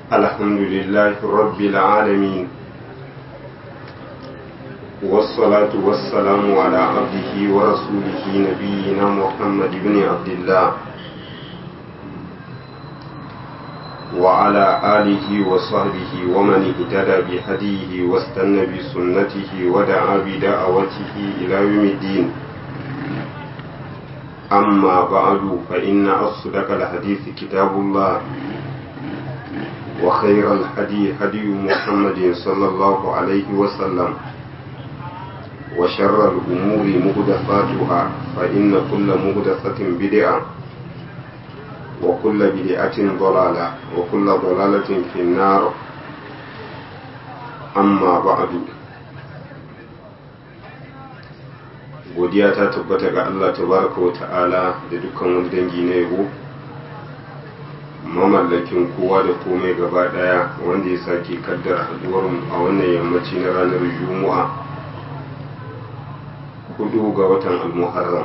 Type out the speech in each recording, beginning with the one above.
الحمد لله رب العالمين والصلاة والسلام على عبده ورسوله نبينا محمد بن عبد الله وعلى آله وصحبه ومن اهتدى بهديه واستنى بسنته ودعا بدعوته إلى يوم الدين أما بعد فإن أصدق الحديث كتاب الله وخير الهدي هدي محمد صلى الله عليه وسلم وشر الأمور مهدفاتها فإن كل مهدفة بدعة وكل بدعة ضلالة وكل ضلالة في النار أما بعد godiya ta tabbata ga Allah tabaraka wa ta'ala da dukkan wani dangi na yabo mamallakin kowa da komai gaba daya wanda ya sake kaddara haduwar a wannan yammaci na ranar juma'a hudu ga watan almuharram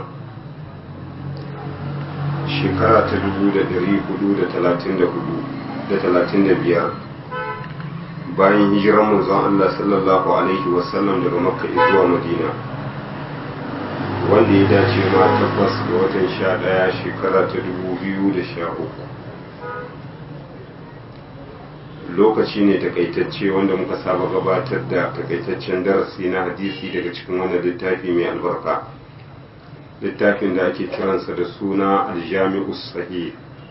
shekara ta dubu da dari hudu da talatin da hudu da talatin da biyar bayan hijiran manzon Allah sallallahu alaihi wasallam daga makka zuwa madina wanda ya dace ma tabbas ga watan sha ɗaya shekara ta dubu biyu da sha uku lokaci ne takaitacce wanda muka saba gabatar da takaitaccen darasi na hadisi daga cikin wannan littafi mai albarka littafin da ake kiransa da suna aljami'u sahih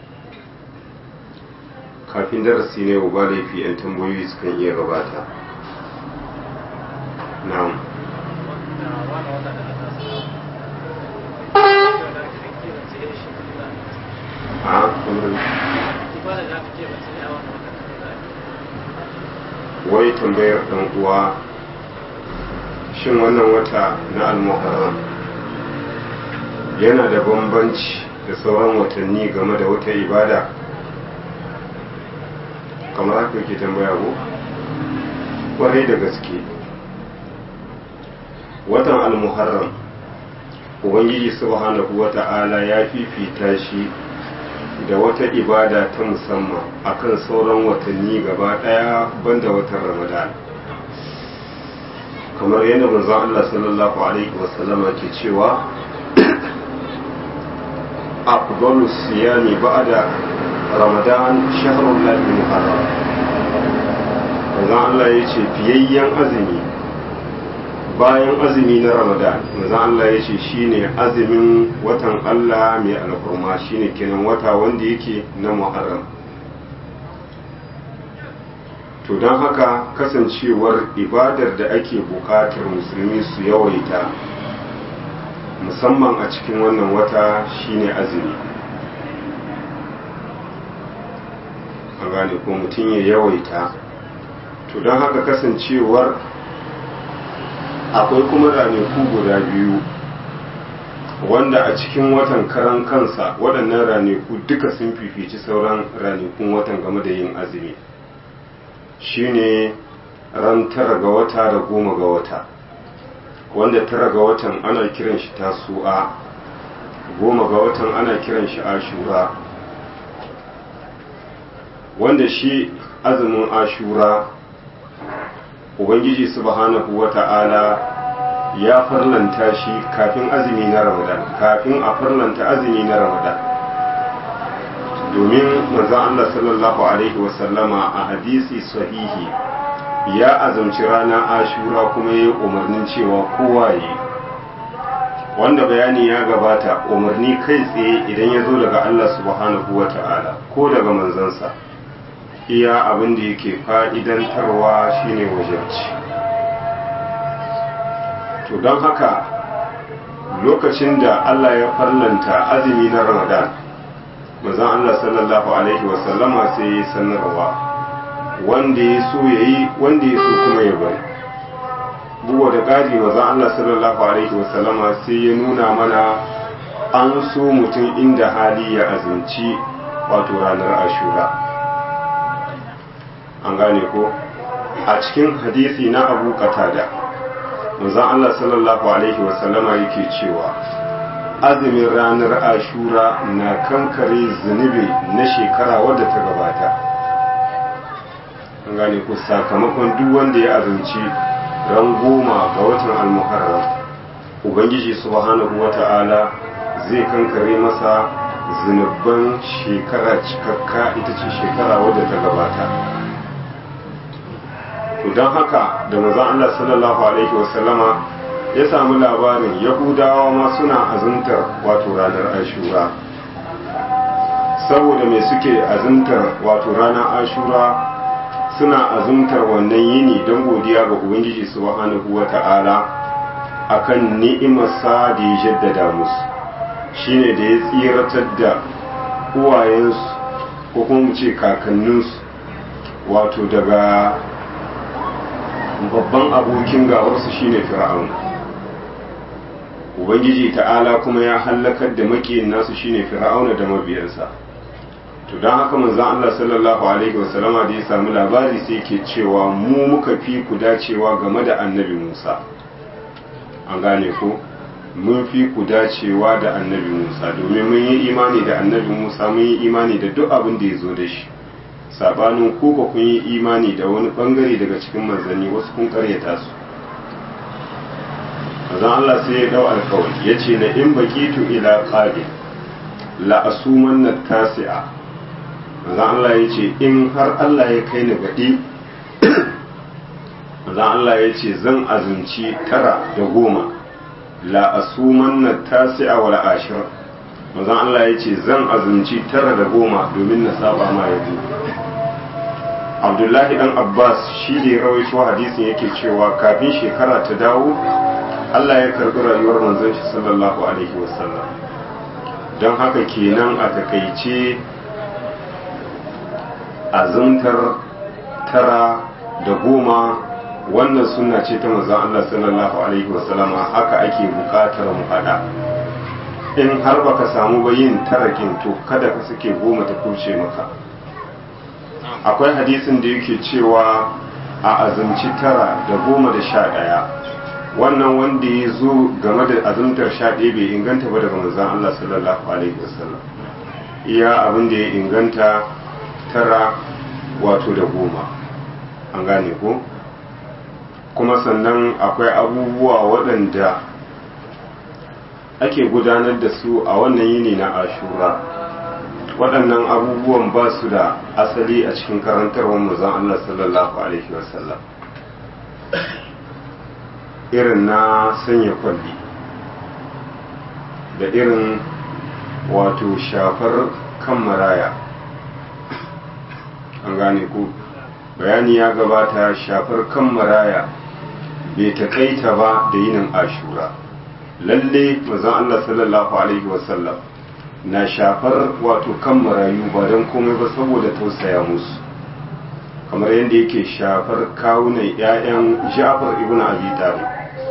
kafin darasi ne ba laifi 'yan tambayoyi sukan iya gabata na'am a wai tambayar ɗan uwa shin wannan wata na almuharram yana da bambanci da sauran watanni game da wata ibada kamar haka yake tambaya ko kwarai da gaske watan almuharram ubangiji subhanahu wata'ala ya fifita shi da wata ibada ta musamman akan sauran watanni gaba daya banda watan ramadan kamar yadda manzon Allah sallallahu alaihi wasallama ke cewa afdalu siyami ba'da ramadan shahrul lahi muharram manzon Allah ya ce fiyayyen azumi bayan azumi na ramadan manzon Allah ya ce shine azumin watan Allah mai alhurma shine kenan wata wanda yake na muharram to don haka kasancewar ibadar da ake bukatar musulmi su yawaita musamman a cikin wannan wata shine azumi a gane ko mutum ya yawaita to don haka kasancewar akwai kuma ranaku guda biyu wanda a cikin watan karan kansa waɗannan ranaku duka sun fifici sauran ranakun watan game da yin azumi shine ran tara ga wata da goma ga wata wanda tara ga watan ana kiran shi tasu'a goma ga watan ana kiran shi ashura wanda shi azumin ashura ubangiji subhanahu wata'ala ya farlanta shi kafin azumi na ramadan kafin a farlanta azumi na ramadan domin manzon Allah sallallahu alaihi wasallama a hadisi sahihi ya azumci rana ashura kuma ya yi umarnin cewa kowa yi wanda bayani ya gabata umarni kai tsaye idan ya zo daga Allah subhanahu wata'ala ko daga manzansa iya abin da yake fa'idantarwa shine wajabci to don haka lokacin da Allah ya farlanta azumi na ramadan mazan Allah sallallahu Alaihi wasallama sai ya sanarwa wanda ya so ya yi wanda ya so kuma ya bari buwa da ƙari mazan Allah sallallahu Alaihi wasallama sai ya nuna mana an so mutum inda hali ya azumci wato ranar ashura an gane ko a cikin hadisi na abu qatada manzon Allah sallallahu alaihi wasallama yake cewa azumin ranar ashura na kankare zunubi na shekara wadda ta gabata an gane ku sakamakon duk wanda ya azumci ran goma ga watan almuharram ubangiji subhanahu wata'ala zai kankare masa zunubban shekara cikakka ita ce shekara wadda ta gabata to don haka da manzon Allah sallallahu alaihi wasallama ya samu labarin yahudawa ma suna azumtar wato ranar ashura saboda mai suke azumtar wato ranar ashura suna azumtar wannan yini don godiya ga ubangiji subhanahu wata'ala akan ni'imarsa da ya jaddada musu shine da ya tsiratar da uwayensu ko kuma mu ce kakanninsu wato daga babban abokin gawarsu shine fir'aun ubangiji ta'ala kuma ya hallakar da makiyin nasu shine fir'auna da mabiyansa to don haka manzon Allah sallallahu alaihi wasallama da ya samu labari sai ke cewa mu muka fi ku dacewa game da annabi Musa an gane ko mun fi ku dacewa da annabi Musa domin mun yi imani da annabi Musa mun yi imani da duk abin da ya zo da shi sabanin ku ba kun yi imani da wani bangare daga cikin manzanni wasu kun karyata su manzon Allah sai ya dau alkawari yace na in baqitu ila qabil la asumanna tasi'a manzon Allah yace in har Allah ya kai ni gadi manzon Allah yace zan azumci tara da goma la asumanna tasi'a wal ashir manzon Allah yace zan azumci tara da goma domin na saba ma yaji Abdullahi dan Abbas shi da ya rawaito hadisin yake cewa kafin shekara ta dawo Allah ya karbi rayuwar manzon shi sallallahu alaihi wasallam don haka kenan a takaice azumtar tara da goma wannan sunna ce ta manzon Allah sallallahu alaihi wasallam haka ake bukatar mu hada in har baka samu ba yin tarakin to kada ka sake goma ta kurce maka akwai hadisin da yake cewa a azumci tara da goma da sha ɗaya wannan wanda ya zo game da azumtar sha ɗaya bai inganta ba daga manzon Allah sallallahu alaihi wasallam iya abin da ya inganta tara wato da goma an gane ko kuma sannan akwai abubuwa waɗanda ake gudanar da su a wannan yini na ashura waɗannan abubuwan ba su da asali a cikin karantarwar manzon Allah sallallahu alaihi wasallam irin na sanya kwalli da irin wato shafar kan maraya an gane ku bayani ya gabata shafar kan maraya bai taƙaita ba da yinin ashura lalle mazan Allah sallallahu alaihi wasallam na shafar wato kan marayu ba don komai ba saboda tausaya musu kamar yadda yake shafar kawunan 'ya'yan jafar ibn abi talib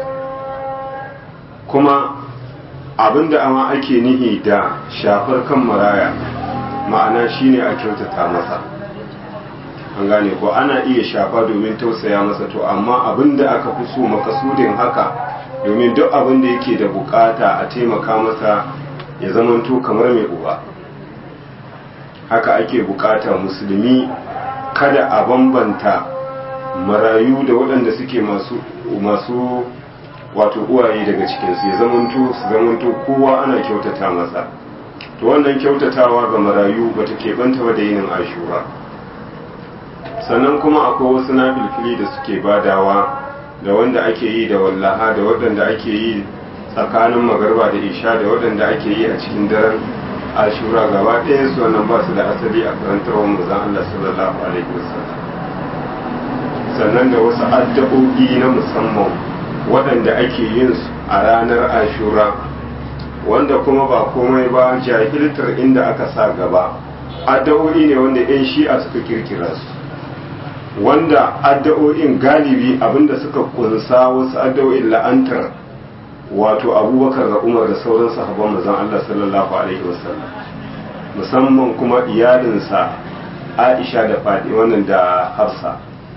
kuma abinda ama ake nihi da shafar kan maraya ma'ana shine a kyautata masa an gane ko ana iya shafa domin tausaya masa to amma abinda aka fi so makasudin haka domin duk abinda yake da bukata a taimaka masa ya zamanto kamar mai uba haka ake bukata musulmi kada a bambanta marayu da waɗanda suke masu masu wato uwaye daga cikinsu ya zamanto su zamanto kowa ana kyautata masa to wannan kyautatawa ga marayu bata keɓanta ba da yinin ashura sannan kuma akwai wasu na filfili da suke badawa da wanda ake yi da wallaha da waɗanda ake yi tsakanin magarba da isha da waɗanda ake yi a cikin daren ashura gaba ɗaya su wannan ba su da asali a karantarwar manzon Allah sallallahu alaihi wasallam sannan da wasu addu'o'i na musamman waɗanda ake yin su a ranar ashura wanda kuma ba komai ba jahiltar inda aka sa gaba addu'o'i ne wanda 'yan shi'a suka kirkira su wanda addu'o'in galibi abinda suka kunsa wasu addu'o'in la'antar wato abubakar da umar da sauran sahabban manzon Allah sallallahu alaihi wasallam musamman kuma iyalinsa Aisha da Fadi wannan da Hafsa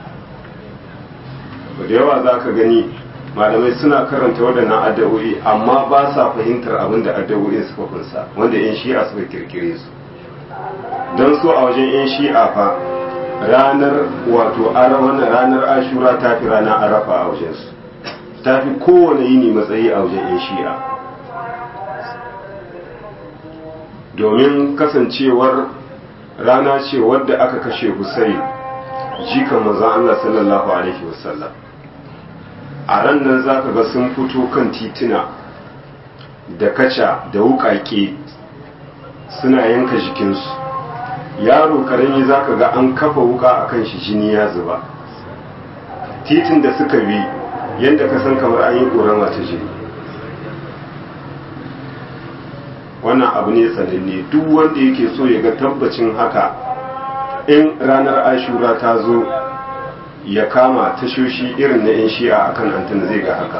da yawa za ka gani malamai suna karanta waɗannan addu'o'i amma ba sa fahimtar abin da addu'o'in suka kunsa wanda 'yan shi'a suka kirkire su don so a wajen 'yan shi'a fa ranar wato wannan ranar ashura ta fi ranar arafa a wajensu ta fi kowane yini matsayi a wajen yan shi'a domin kasancewar rana ce wadda aka kashe Hussein jikan manzon Allah sallallahu alaihi wasallam a ran nan zaka ga sun fito kan tituna da kaca da wukake suna yanka jikinsu yaro karami zaka ga an kafa wuka akan shi jini ya zuba titin da suka bi yadda ka san kamar an yi ƙorama ta jini wannan abu ne sananne duk wanda yake so ya ga tabbacin haka in ranar ashura ta zo ya kama tashoshi irin na 'yan shi'a akan antin zai ga haka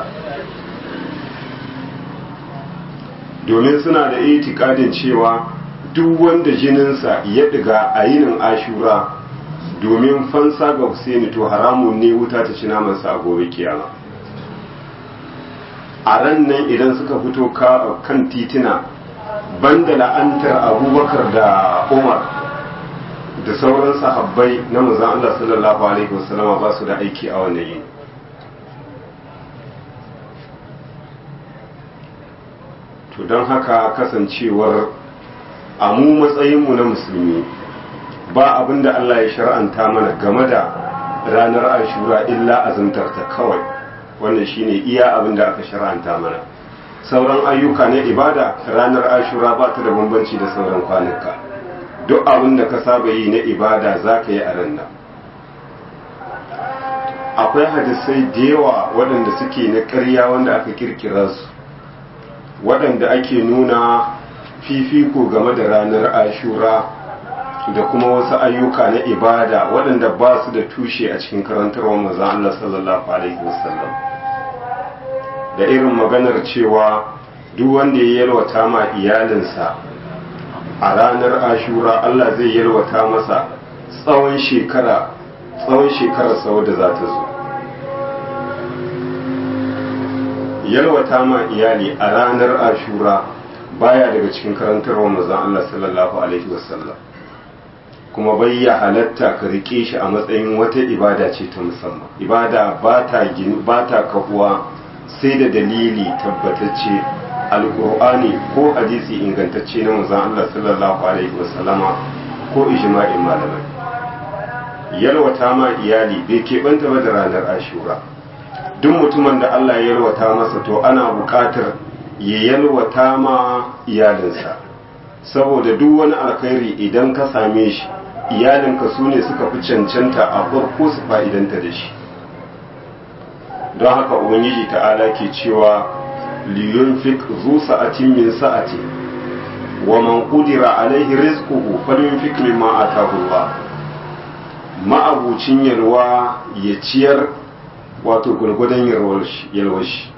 domin suna da itikadin cewa duk wanda jininsa ya diga a yinin ashura domin fansa ga Husaini to haramun ne wuta ta ci namansa a gobe kiyama a ran nan idan suka fito kan titina banda la'antar abubakar da umar da sauran sahabbai na manzon Allah sallallahu alaihi wasallama ba su da aiki a wannan yini to don haka kasancewar a mu matsayinmu na musulmi ba abin da Allah ya shar'anta mana game da ranar ashura illa azumtarta kawai wannan shine iya abin da aka shar'anta mana sauran ayyuka na ibada ranar ashura ba ta da bambanci da sauran kwanuka duk abin da ka saba yi na ibada za ka yi a ran nan akwai hadisai da yawa waɗanda suke na ƙarya wanda aka kirkira su waɗanda ake nuna fifiko game da ranar ashura da kuma wasu ayyuka na ibada waɗanda ba su da tushe a cikin karantarwar mazan Allah sallallahu alaihi wasallam da irin maganar cewa duk wanda ya yalwata ma iyalinsa a ranar ashura Allah zai yalwata masa tsawon shekara tsawon shekarar sau da za ta zo yalwata ma iyali a ranar ashura baya daga cikin karantarwar mazan Allah sallallahu alaihi wasallam kuma bai ya halatta ka rike shi a matsayin wata ibada ce ta musamman ibada ba ta ba ta kafuwa sai da dalili tabbatacce alkur'ani ko hadisi ingantacce na manzon Allah sallallahu alaihi wasallama ko ijma'in malamai yalwata ma iyali bai keɓanta ba da ranar ashura duk mutumin da Allah ya yalwata masa to ana buƙatar ya yalwata ma iyalinsa saboda duk wani alkhairi idan ka same shi iyalinka su ne suka fi cancanta a farko su fa'idanta da shi don haka ubangiji ta'ala ke cewa liyunfik zu sa'atin min sa'ati wa man qudira alaihi rizquhu falyunfik mimma ataahu Allah ma'abucin yalwa ya ciyar wato gurgudan yalwar shi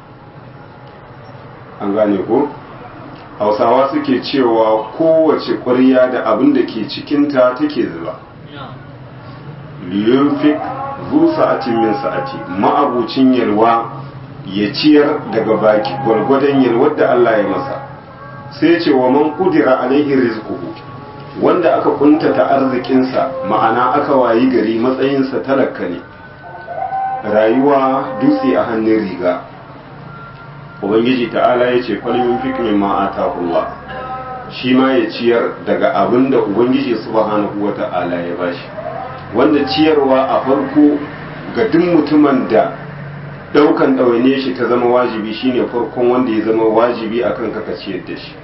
an gane ko hausawa suke cewa kowace ƙwarya da abin da ke cikinta take zuba liyunfik zu sa'atin min sa'ati ma'abucin yalwa ya ciyar daga baki gwargwadon yalwar da Allah ya masa sai ce wa man kudira alaihi rizquhu wanda aka kuntata arzikinsa ma'ana aka wayi gari matsayinsa talaka ne rayuwa dutse a hannun riga ubangiji ta'ala ya ce falmin fikimin ma'atahullah shi ma ya ciyar daga abin da ubangiji subhanahu wa ta'ala ya bashi wanda ciyarwa a farko ga duk mutumin da daukan ɗawaine shi ta zama wajibi shine farkon wanda ya zama wajibi akan kaka ciyar da shi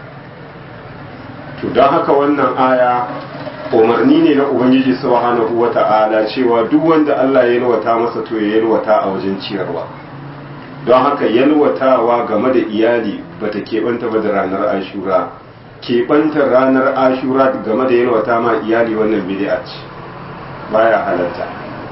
to don haka wannan aya umarni ne na ubangiji subhanahu wa ta'ala cewa duk wanda Allah ya yalwata masa to ya yalwata a wajen ciyarwa don haka yalwatawa game da iyali bata keɓanta ba da ranar ashura keɓantar ranar ashura game da yalwata ma iyali wannan bid'a ce baya halatta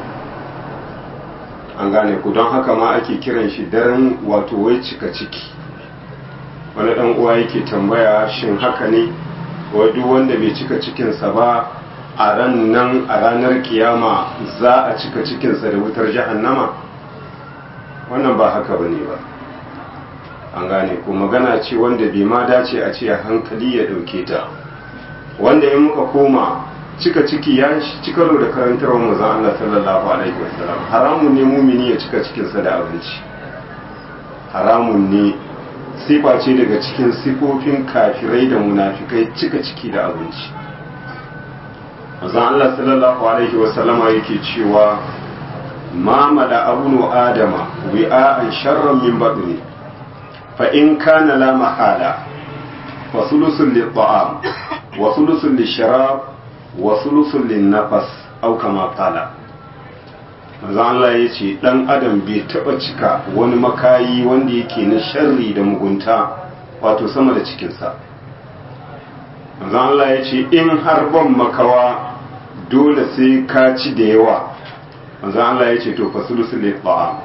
an gane ku don haka ma ake kiran shi daren wato wai cika ciki wani dan uwa yake tambaya shin haka ne wai duk wanda bai cika cikinsa ba a ran nan a ranar kiyama za a cika cikinsa da wutar jahannama wannan ba haka ba ne ba an gane ko magana ce wanda bai ma dace a ce hankali ya ɗauke ta wanda in muka koma cika ciki ya ci karo da karantarwar manzon Allah sallallahu alaihi wasallam haramun ne mumini ya cika cikinsa da abinci haramun ne sifa ce daga cikin sifofin kafirai da munafikai cika ciki da abinci manzon Allah sallallahu alaihi wasallama yake cewa ma mala abunu adama wi'a'an sharran min badni fa in kana la mahala fa sulusul lit-ta'am wa sulusul lish-sharab wa sulusul lin-nafas aw kama qala manzo Allah ya ce dan adam bai taba cika wani makayi wanda yake na sharri da mugunta wato sama da cikinsa manzo Allah ya ce in har ban makawa dole sai ka ci da yawa manzo Allah ya ce to fa sulusul ta'am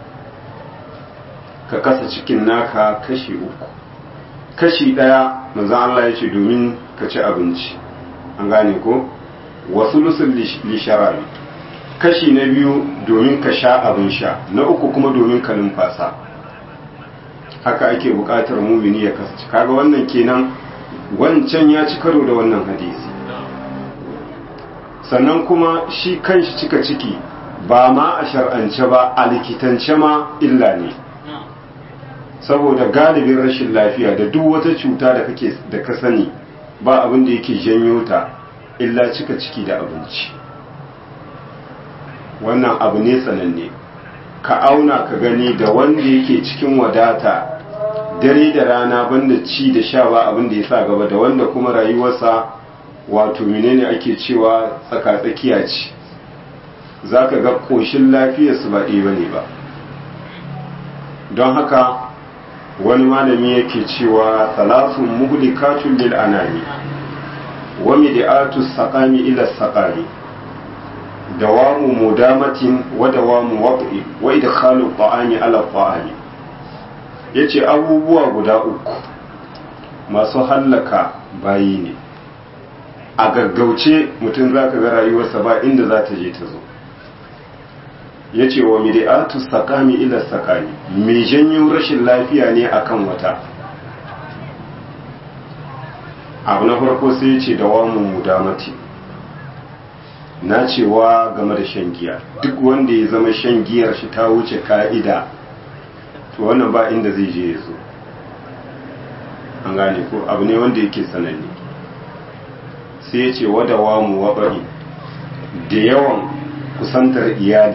ka kasa cikin naka kashi uku kashi daya manzo Allah ya ce domin ka ci abinci an gane ko wa sulusul lisharabi kashi na biyu domin ka sha abin sha na uku kuma domin ka numfasa haka ake buƙatar mumini ya kasance kaga wannan kenan wancan ya ci karo da wannan hadisi sannan kuma shi kanshi cika ciki ba ma a shar'ance ba a likitance ma illa ne saboda galibin rashin lafiya da duk wata cuta da kake da ka sani ba abin da yake janyo ta illa cika ciki da abinci wannan abu ne sananne ka auna ka gani da wanda yake cikin wadata dare da rana banda ci da sha ba abin da ya sa gaba da wanda kuma rayuwarsa wato menene ake cewa tsaka-tsakiya ce za ka ga ƙoshin lafiyarsu ba ɗaya bane ba don haka wani malami yake cewa salasun muhlikatun lil anami wa mid'atu saqami ila saqami dawamu mudamatin wa dawamu wad'i wa idkhalu ta'ami ala ta'ami yace abubuwa guda uku masu hallaka bayi ne a gaggauce mutum zaka ga rayuwarsa ba inda za ta je ta zo yace wa mid'atu saqami ila saqami me janyo rashin lafiya ne akan wata abu na farko sai yace dawamu mudamatin na cewa game da shan giya duk wanda ya zama shan giyar shi ta wuce ka'ida to wannan ba inda zai je ya zo an gane ko abu ne wanda yake sananne sai ya ce wadawa mu waɓari da yawan kusantar iyali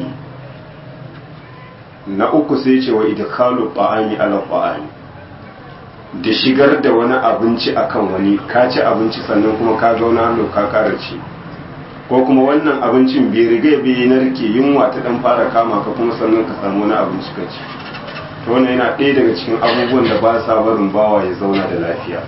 na uku sai ya ce wa idkalu ba'ami ala ba'ami da shigar da wani abinci akan wani ka ci abinci sannan kuma ka zauna hannu ka kara ci ko kuma wannan abincin bai riga bai narke yunwa ta dan fara kama ka kuma sannan ka samu wani abinci ka ci to wannan yana ɗaya daga cikin abubuwan da ba sa barin bawa ya zauna da lafiya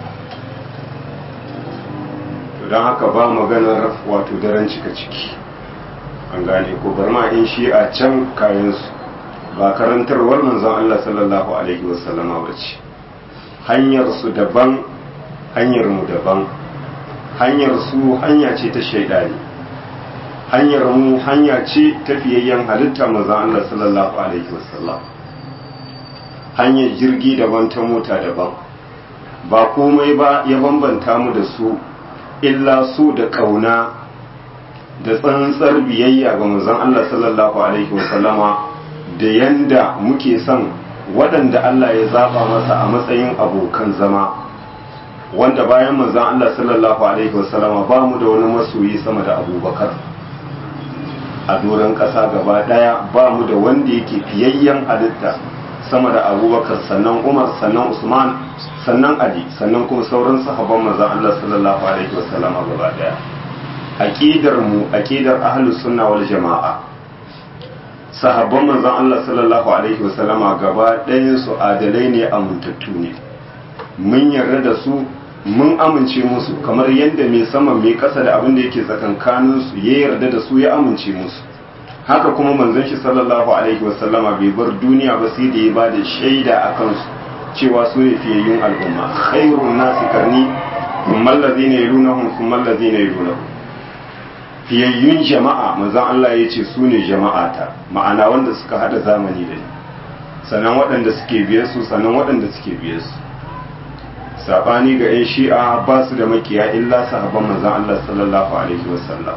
to don haka ba maganar wato daren cika ciki an gane ko bar ma in shi a can kayansu ba karantarwar manzon Allah sallallahu alaihi wasallama ba ce hanyar su daban hanyar mu daban hanyar su hanya ce ta shaidani hanyar mu hanya ce tafiyayyen halitta maza Allah sallallahu alaihi wasallam hanyar jirgi daban ta mota daban ba komai ba ya bambanta mu da su illa su da kauna da tsantsar biyayya ga manzon Allah sallallahu alaihi wasallama da yanda muke son waɗanda Allah ya zaba masa a matsayin abokan zama wanda bayan manzon Allah sallallahu alaihi wasallama ba mu da wani masoyi sama da abubakar a doron ƙasa gaba ɗaya ba mu da wanda yake fiyayyen halitta sama da abubakar sannan umar sannan usman sannan ali sannan kuma sauran sahabban manzon Allah sallallahu alaihi wasallam gaba ɗaya aqidar mu aqidar ahlus sunna wal jamaa sahabban manzon Allah sallallahu alaihi wasallama gaba ɗayan su adalai ne amintattu ne mun yarda da su mun amince musu kamar yadda mai sama mai kasa da abin da yake tsakankanin su ya yarda da su ya amince musu haka kuma manzon shi sallallahu alaihi wasallama bai bar duniya ba sai da ya ba da shaida a kansu cewa su ne fiyayyun al'umma khairun nasi karni thumma allazina yalunahum thumma allazina yalunahum fiyayyun jama'a manzon Allah ya ce su ne jama'ata ma'ana wanda suka hada zamani da ni sannan waɗanda suke biye su sannan waɗanda suke biye su sabani ga 'yan shi'a ba su da makiya illa sahabban manzan Allah sallallahu alaihi wasallam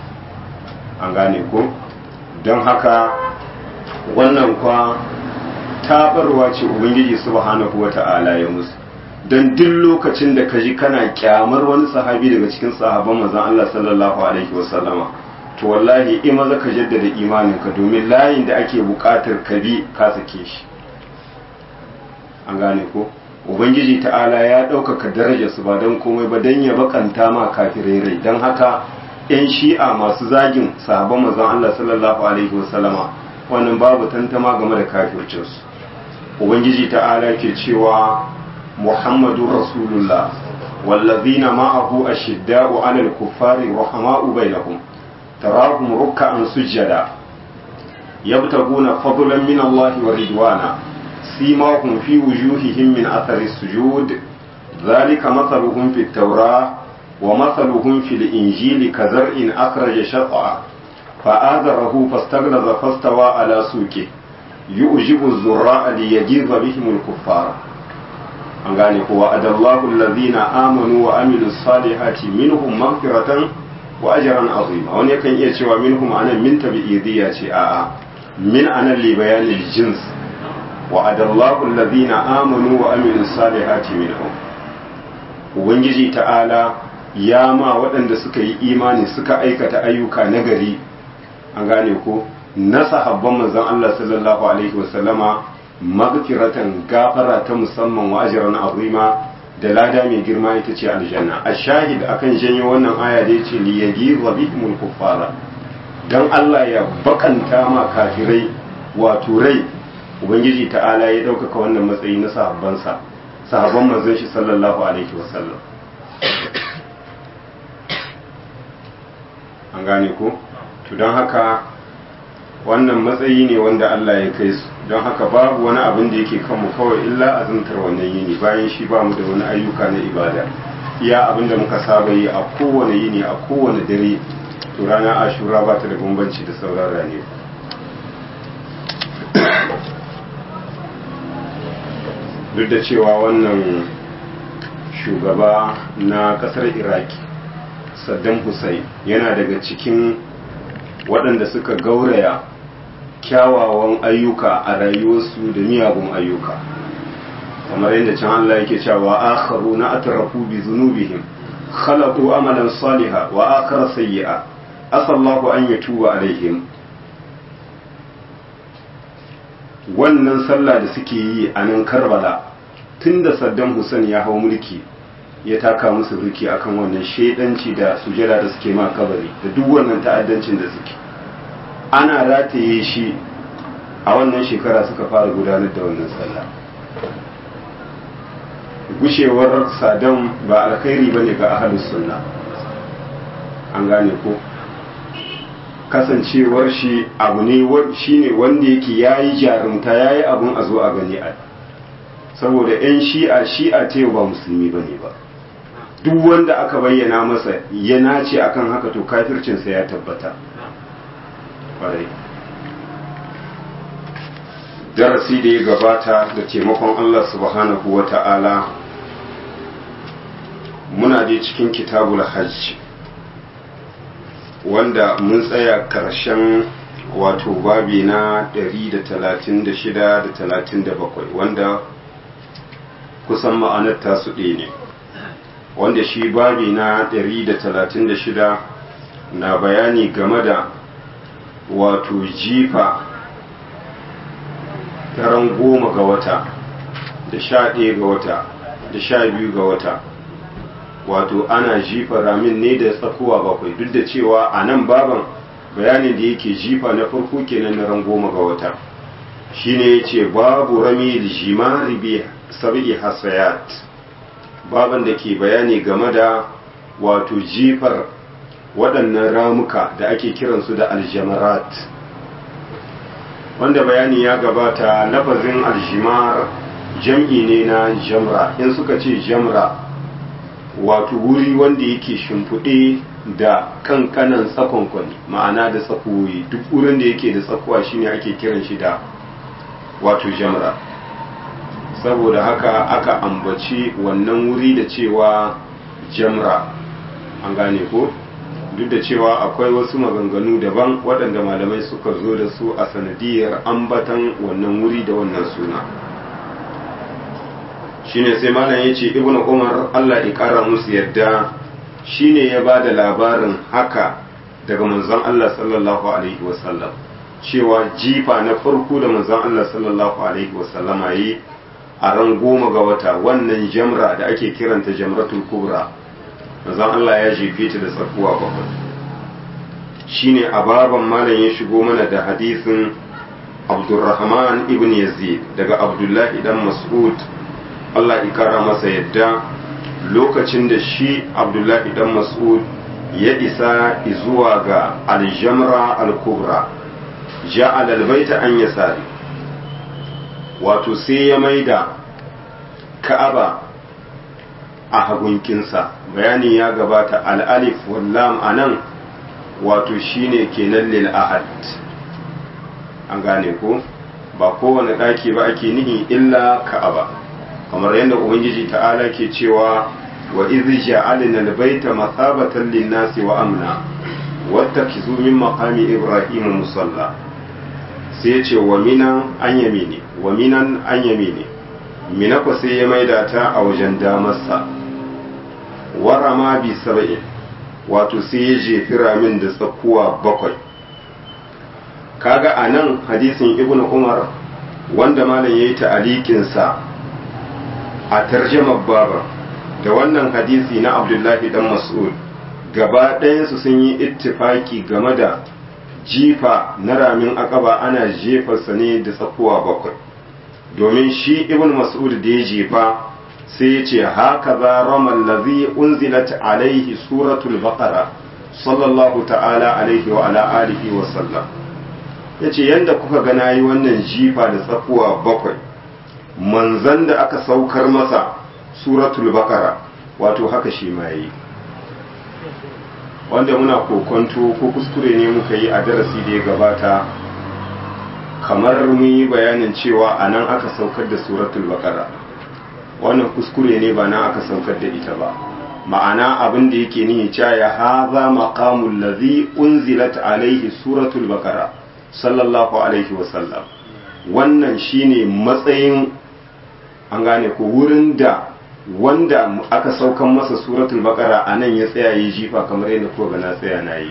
an gane ko don haka wannan kwa tabarwa ce ubangiji subhanahu wa ta'ala ya musu don duk lokacin da ka ji kana kyamar wani sahabi daga cikin sahabban manzan Allah sallallahu alaihi wasallama to wallahi in maza ka jaddada imaninka domin layin da ake buƙatar ka bi ka sake shi an gane ko ubangiji ta'ala ya ɗaukaka darajar su ba don komai ba don ya bakanta ma kafirai rai don haka yan shi'a masu zagin sahabban manzon Allah sallallahu alaihi wasallama wannan babu tantama game da kafircinsu ubangiji ta'ala ke cewa muhammadun rasulullah wallazina ma'ahu ashidda'u 'alal kuffari rahama'u bainahum tarahum ruk'an sujjada yabtaguna fadlan min Allah wa ridwana سيماهم في وجوههم من أثر السجود ذلك مثلهم في التوراة ومثلهم في الإنجيل كزرع أخرج شطأ فآذره فاستغلظ فاستوى على سوقه يؤجب الزراء ليجيظ بهم الكفار an gane ko wa adallahu allazina amanu wa amilu salihati minhum maghfiratan wa ajran azima wani yakan iya cewa minhum anan min tabi'idiyya ce a'a min anan li bayanil jins وعد الله الذين آمنوا وعملوا الصالحات منهم ubangiji ta'ala ya ma waɗanda suka yi imani suka aikata ayyuka nagari an gane ko na sahabban manzon Allah sallallahu alaihi wasallama magfiratan gafara ta musamman wa ajran azima da lada mai girma ita ce aljanna a shahid akan janyo wannan aya da yace li yaghidha bihimul kuffara dan Allah ya bakanta ma kafirai wato rai ubangiji ta'ala ya ɗaukaka wannan matsayi na sahabbansa sahabban manzon shi sallallahu alaihi wasallam an gane ko to don haka wannan matsayi ne wanda Allah ya kai su don haka babu wani abin da yake kanmu kawai illa azumtar wannan yini bayan shi ba mu da wani ayyuka na ibada iya abin da muka saba yi a kowane yini a kowane dare to rana ashura ba ta da bambanci da sauran rane duk da cewa wannan shugaba na kasar iraki saddam hussein yana daga cikin waɗanda suka gauraya kyawawan ayyuka a rayuwarsu da miyagun ayyuka kamar yadda can Allah yake cewa akharu na atrafu bi zunubihim khalaqu amalan saliha wa akhara sayyi'a asallahu an yatuba alaihim wannan sallah da suke yi a nan karbala tun da saddam hussein ya hau mulki ya taka musu birki akan wannan shaidanci da sujada da suke ma kabari da duk wannan ta'addancin da suke ana rataye shi a wannan shekara suka fara gudanar da wannan sallah gushewar saddam ba alkhairi ba ne ga ahalus sunna an gane ko kasancewar shi abu ne shi ne wanda yake ya yi jarumta ya yi abin a zo a gani a saboda 'yan shi'a shi'a ta ba musulmi ba ne ba duk wanda aka bayyana masa ya nace akan haka to kafircinsa ya tabbata ƙwarai darasi da ya gabata da taimakon allah subhanahu wa ta'ala muna dai cikin kitabul hajj wanda mun tsaya ƙarshen wato babi na 136 da 37 wanda kusan ma'anar tasu ɗaya ne wanda shi babi na 136 na bayani game da wato jifa taron goma ga wata da sha ɗaya ga wata da sha biyu ga wata wato ana jifa ramin ne da tsakuwa bakwai duk da cewa a nan baban bayanin da yake jifa na farko kenan na ran goma ga wata shine yace babu rami jimari bi sab'i hasayat baban da ke bayani game da wato jifar waɗannan ramuka da ake kiransu da aljamarat wanda bayani ya gabata lafazin aljimar jam'i ne na jamra in suka ce jamra wato wuri wanda yake shimfiɗe da kankanan tsakonkwani ma'ana da tsakuwoyi duk wurin da yake da tsakuwa shine ake kiran shi da wato jamra saboda haka aka ambaci wannan wuri da cewa jamra an gane ko duk da cewa akwai wasu maganganu daban waɗanda malamai suka zo da su a sanadiyar ambatan wannan wuri da wannan suna shine sai malam ya ce ibnu umar allah ya kara musu yadda shine ya ba da labarin haka daga manzon allah sallallahu alaihi wasallam cewa jifa na farko da manzon allah sallallahu alaihi wasallama yi a ran goma ga wata wannan jamra da ake kiranta jamratul kubra manzon allah ya jefe ta da tsakuwa bakwai shine a baban malam ya shigo mana da hadisin abdurrahman ibn yazid daga abdullahi dan mas'ud Allah ikara masa yadda lokacin da shi Abdullahi dan Mas'ud ya isa zuwa ga aljamra al-kubra ja'al al-baita an yasari wato sai ya maida Ka'aba a hagunkinsa bayani ya gabata al-alif wal lam anan wato shine kenan lil ahad an gane ko ba kowane daki ba ake nihi illa Ka'aba kamar yadda ubangiji ta'ala ke cewa wa idh ja'alna al-baita mathabatan lin-nasi wa amna wattakizu min maqami ibrahim musalla sai ce wa minan an yamini wa minan an yamini mina ko sai ya maida ta a wajen damarsa warama bi saba'in wato sai ya jefi ramin da tsakuwa bakwai kaga a nan hadisin ibnu umar wanda malam ya yi ta'alikinsa a tarjamar baba da wannan hadisi na abdullahi dan mas'ud gaba ɗayansu sun yi ittifaki game da jifa na ramin akaba ana jefarsa ne da tsakuwa bakwai domin shi ibn mas'ud da ya jefa sai ya ce haka za ramal lazi unzilat alaihi suratul baqara sallallahu ta'ala alaihi wa ala alihi wa sallam ya ce yadda kuka ga na yi wannan jifa da tsakuwa bakwai manzan da aka saukar masa suratul baqara wato haka shi ma yi wanda muna kokonto ko kuskure ne muka yi a darasi da ya gabata kamar mun yi bayanin cewa a nan aka saukar da suratul baqara wannan kuskure ne ba nan aka saukar da ita ba ma'ana abin da yake nihi cewa ya haza maqamul ladhi unzilat alaihi suratul baqara sallallahu alaihi wa sallam wannan shine matsayin an gane ko wurin da wanda aka saukan masa suratul baqara a nan ya tsaya yi jifa kamar yadda ko ga na tsaya na yi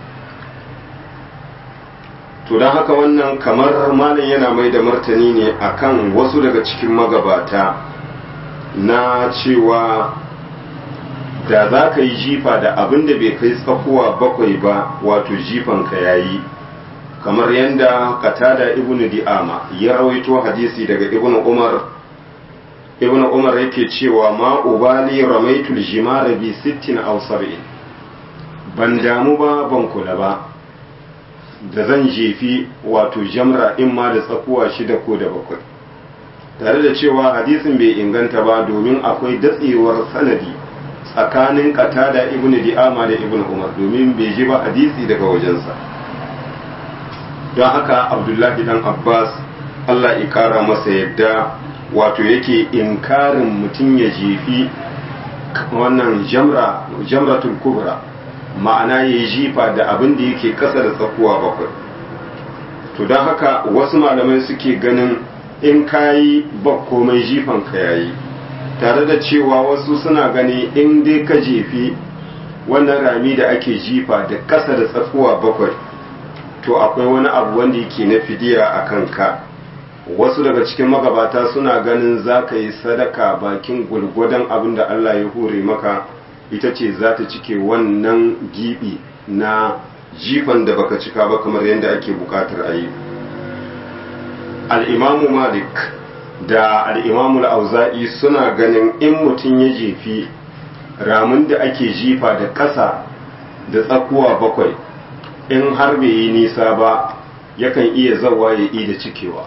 to don haka wannan kamar malam yana mai da martani ne akan wasu daga cikin magabata na cewa da za ka yi jifa da abin da bai kai tsakuwa bakwai ba wato jifanka ya yi kamar yadda katada ibnu di'ama ya rawaito hadisi daga ibnu umar ibn umar yake cewa ma ubali ramaitul jimara bi sittin aw sab'in ban damu ba ban kula ba da zan jefi wato jamra in ma da tsakuwa shida ko da bakwai tare da cewa hadisin bai inganta ba domin akwai datsewar sanadi tsakanin katada ibn di'ama da ibn umar domin bai ji ba hadisi daga wajensa don haka abdullahi dan abbas allah ya kara masa yadda wato yake inkarin mutum ya jefi wannan jamra jamratul kubra ma'ana ya yi jifa da abin da yake kasa da tsakuwa bakwai to don haka wasu malamai suke ganin in kayi ba komai jifan ka yayi tare da cewa wasu suna gani in dai ka jefi wannan rami da ake jifa da kasa da tsakuwa bakwai to akwai wani abu wanda yake na fidiya a kanka wasu daga cikin magabata suna ganin za ka yi sadaka bakin gwargwadon abin da Allah ya hure maka ita ce za ta cike wannan gibi na jifan da baka cika ba kamar yadda ake bukatar a yi al'imamu malik da al'imamu al'auza'i suna ganin in mutum ya jefi ramin da ake jifa da ƙasa da tsakuwa bakwai in har bai yi nisa ba yakan iya zawa ya yi da cikewa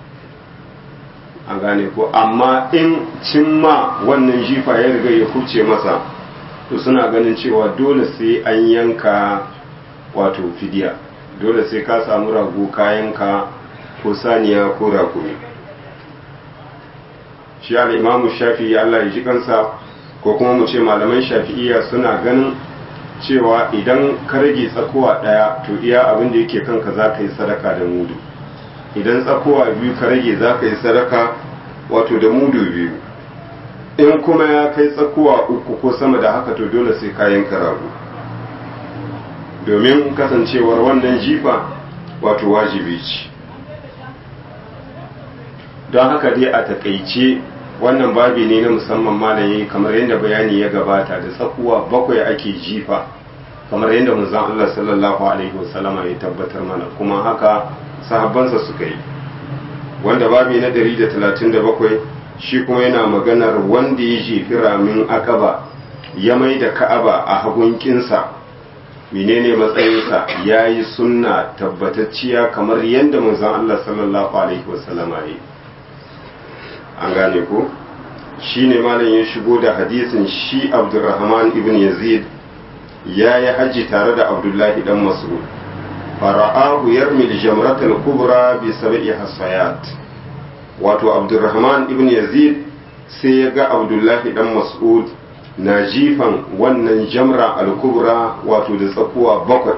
a gane ko amma in cimma wannan jifa ya riga ya huce masa to suna ganin cewa dole sai an yanka wato fidiya dole sai ka samu rago kayanka ko saniya ko rakumi shi al'imamu shafi'i Allah ya ji kansa ko kuma mu ce malaman shafi'iyya suna ganin cewa idan ka rage tsakowa ɗaya to iya abin da yake kanka za ka yi sadaka da mudu idan tsakowa biyu ka rage za ka yi sadaka wato da mudu biyu in kuma ya kai tsakowa uku ko sama da haka to dole sai kayan rago domin kasancewar wannan jifa wato wajibi ce don haka dai a takaice wannan babi ne na musamman malaye kamar yadda bayani ya gabata da tsakuwa bakwai ake jifa kamar yadda manzon Allah sallallahu alaihi wasallama ya tabbatar mana kuma haka sahabbansa suka yi wanda babi na 137 shi kuma yana maganar wanda ya jefi ramin akaba ya mai da ka'aba a hagunkinsa menene matsayinsa ya yi sunna tabbatacciya kamar yadda manzon Allah sallallahu alaihi wasallama ya yi an gane ko shi ne malam ya shigo da hadisin shi abdurrahman ibn yazid ya yi hajji tare da abdullahi dan mas'ud fara'ahu yarmil jamratul kubra bi sab'i hasayat wato abdurrahman ibn yazid sai ya ga abdullahi dan mas'ud na jifan wannan jamra al-kubra wato da tsakuwa bakwai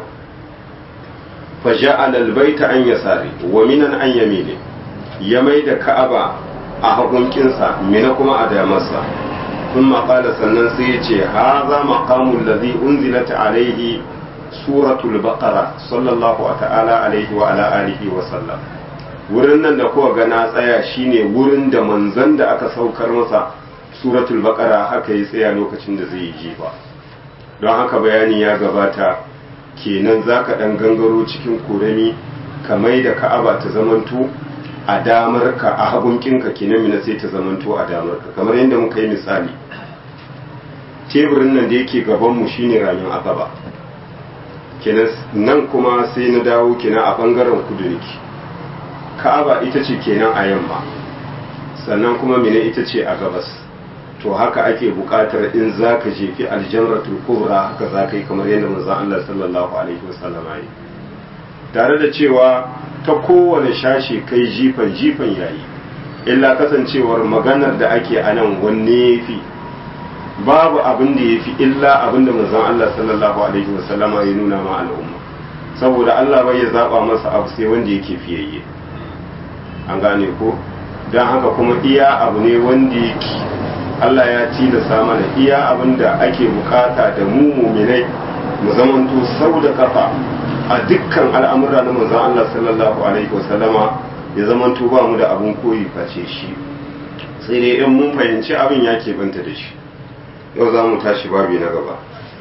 fa ja'ala al-baita an yasari wa minan an yamini ya mai da ka'aba a hagunkinsa mina kuma a damarsa sun maƙala sannan sai ya ce haza maƙamun lazi unzilat alaihi suratul baqara sallallahu ta'ala alaihi wa ala alihi wa sallam wurin nan da kuwa ga na tsaya shine wurin da manzon da aka saukar masa suratul baqara haka ya tsaya lokacin da zai yi jifa don haka bayani ya gabata kenan zaka dan gangaro cikin korami ka mai da ka'aba ta zamanto a damar ka a hagun kinka kenan mina sai ta zamanto a damar ka kamar yadda muka yi misali teburin nan da yake gaban mu shine ramin akaba kenan nan kuma sai na dawo kenan a bangaren kudu nake ka'aba ita ce kenan a yamma sannan kuma mina ita ce a gabas to haka ake buƙatar in za ka jefi aljamratul kubra haka za ka yi kamar yadda manzon Allah sallallahu alaihi wasallam yi tare da cewa ta kowane shashe kai jifan jifan yayi illa kasancewar maganar da ake a nan wanne ya fi babu abin da ya fi illa abin da manzon Allah sallallahu alaihi wasallama ya nuna ma al'umma saboda Allah bai ya zaba masa abu sai wanda yake fiyayye an gane ko don haka kuma iya abu ne wanda yake Allah ya tilasta mana iya abin da ake bukata da mu muminai mu zamanto sau da kafa a dukkan al'amura na manzon Allah sallallahu alaihi wasallama ya zamanto ba mu da abin koyi face shi sai dai in mun fahimci abin ya banta da shi yau za mu tashi babi na gaba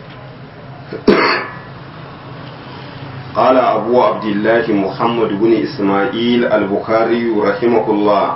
قال أبو عبد الله محمد بن إسماعيل البخاري رحمه الله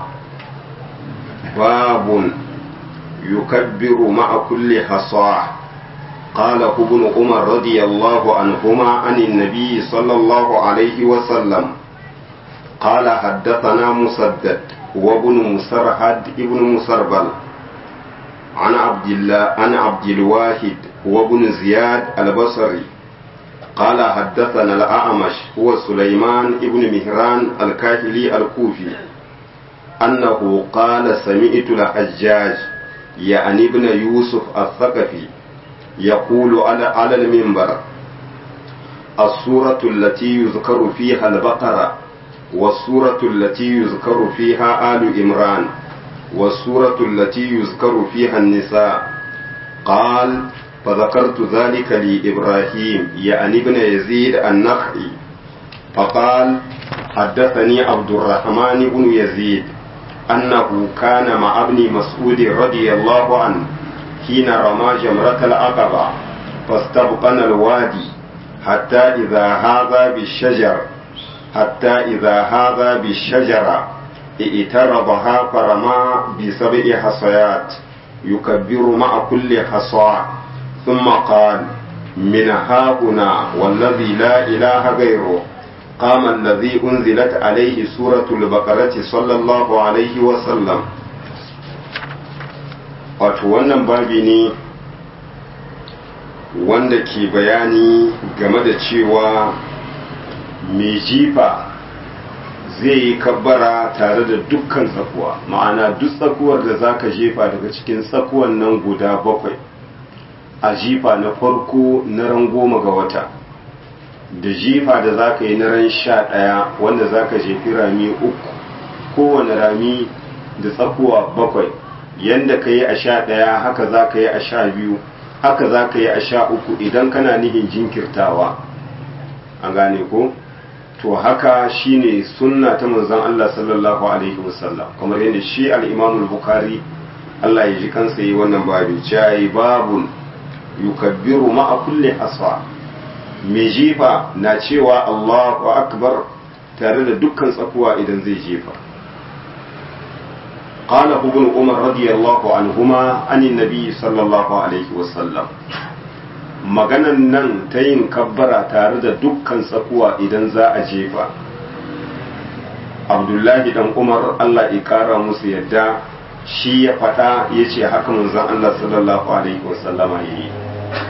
باب يكبر مع كل حصاه قاله ابن عمر رضي الله عنهما عن النبي صلى الله عليه وسلم قال حدثنا مسدد وابن مسرهد ابن مسربل عن عبد الله عن عبد الواحد وابن زياد البصري قال حدثنا الأعمش هو سليمان ابن مهران الكاهلي الكوفي أنه قال سمعت الحجاج يعني ابن يوسف الثقفي يقول على على المنبر السورة التي يذكر فيها البقرة والسورة التي يذكر فيها آل إمران والسورة التي يذكر فيها النساء قال فذكرت ذلك لإبراهيم يعني ابن يزيد النخعي فقال حدثني عبد الرحمن بن يزيد أنه كان مع ابن مسعود رضي الله عنه حين رمى جمرة العقبة فاستبقنا الوادي حتى إذا هذا بالشجر حتى إذا هذا بالشجرة ائترضها فرمى بسبع حصيات يكبر مع كل حصى ثم قال من ها هنا والذي لا إله غيره قام الذي أنزلت عليه سورة البقرة صلى الله عليه وسلم wato wannan babi ne wanda ke bayani game da cewa mai jifa zai yi kabbara tare da dukkan tsakuwa ma'ana duk tsakuwar da za ka jefa daga cikin tsakuwan nan guda bakwai a jifa na farko na ran goma ga wata da jifa da za ka yi na ran sha ɗaya wanda za ka jefi rami uku kowane rami da tsakuwa bakwai yanda ka yi a sha ɗaya haka za ka yi a sha biyu haka za ka yi a sha uku idan kana nihin jinkirtawa an gane ko to haka shine sunna ta manzon Allah sallallahu alaihi wasallam kamar yadda shi al-Imam al-Bukhari Allah ya ji kansa yi wannan babu cai babun yukabbiru ma'a kulli asfa mai jifa na cewa Allahu akbar tare da dukkan tsakuwa idan zai jefa قال ابن عمر رضي الله عنهما عن النبي صلى الله عليه وسلم maganan nan ta yin kabbara tare da dukkan tsakuwa idan za a jefa abdullahi dan umar allah ya kara musu yadda shi ya faɗa ya ce haka manzon allah sallallahu alaihi wasallama ya yi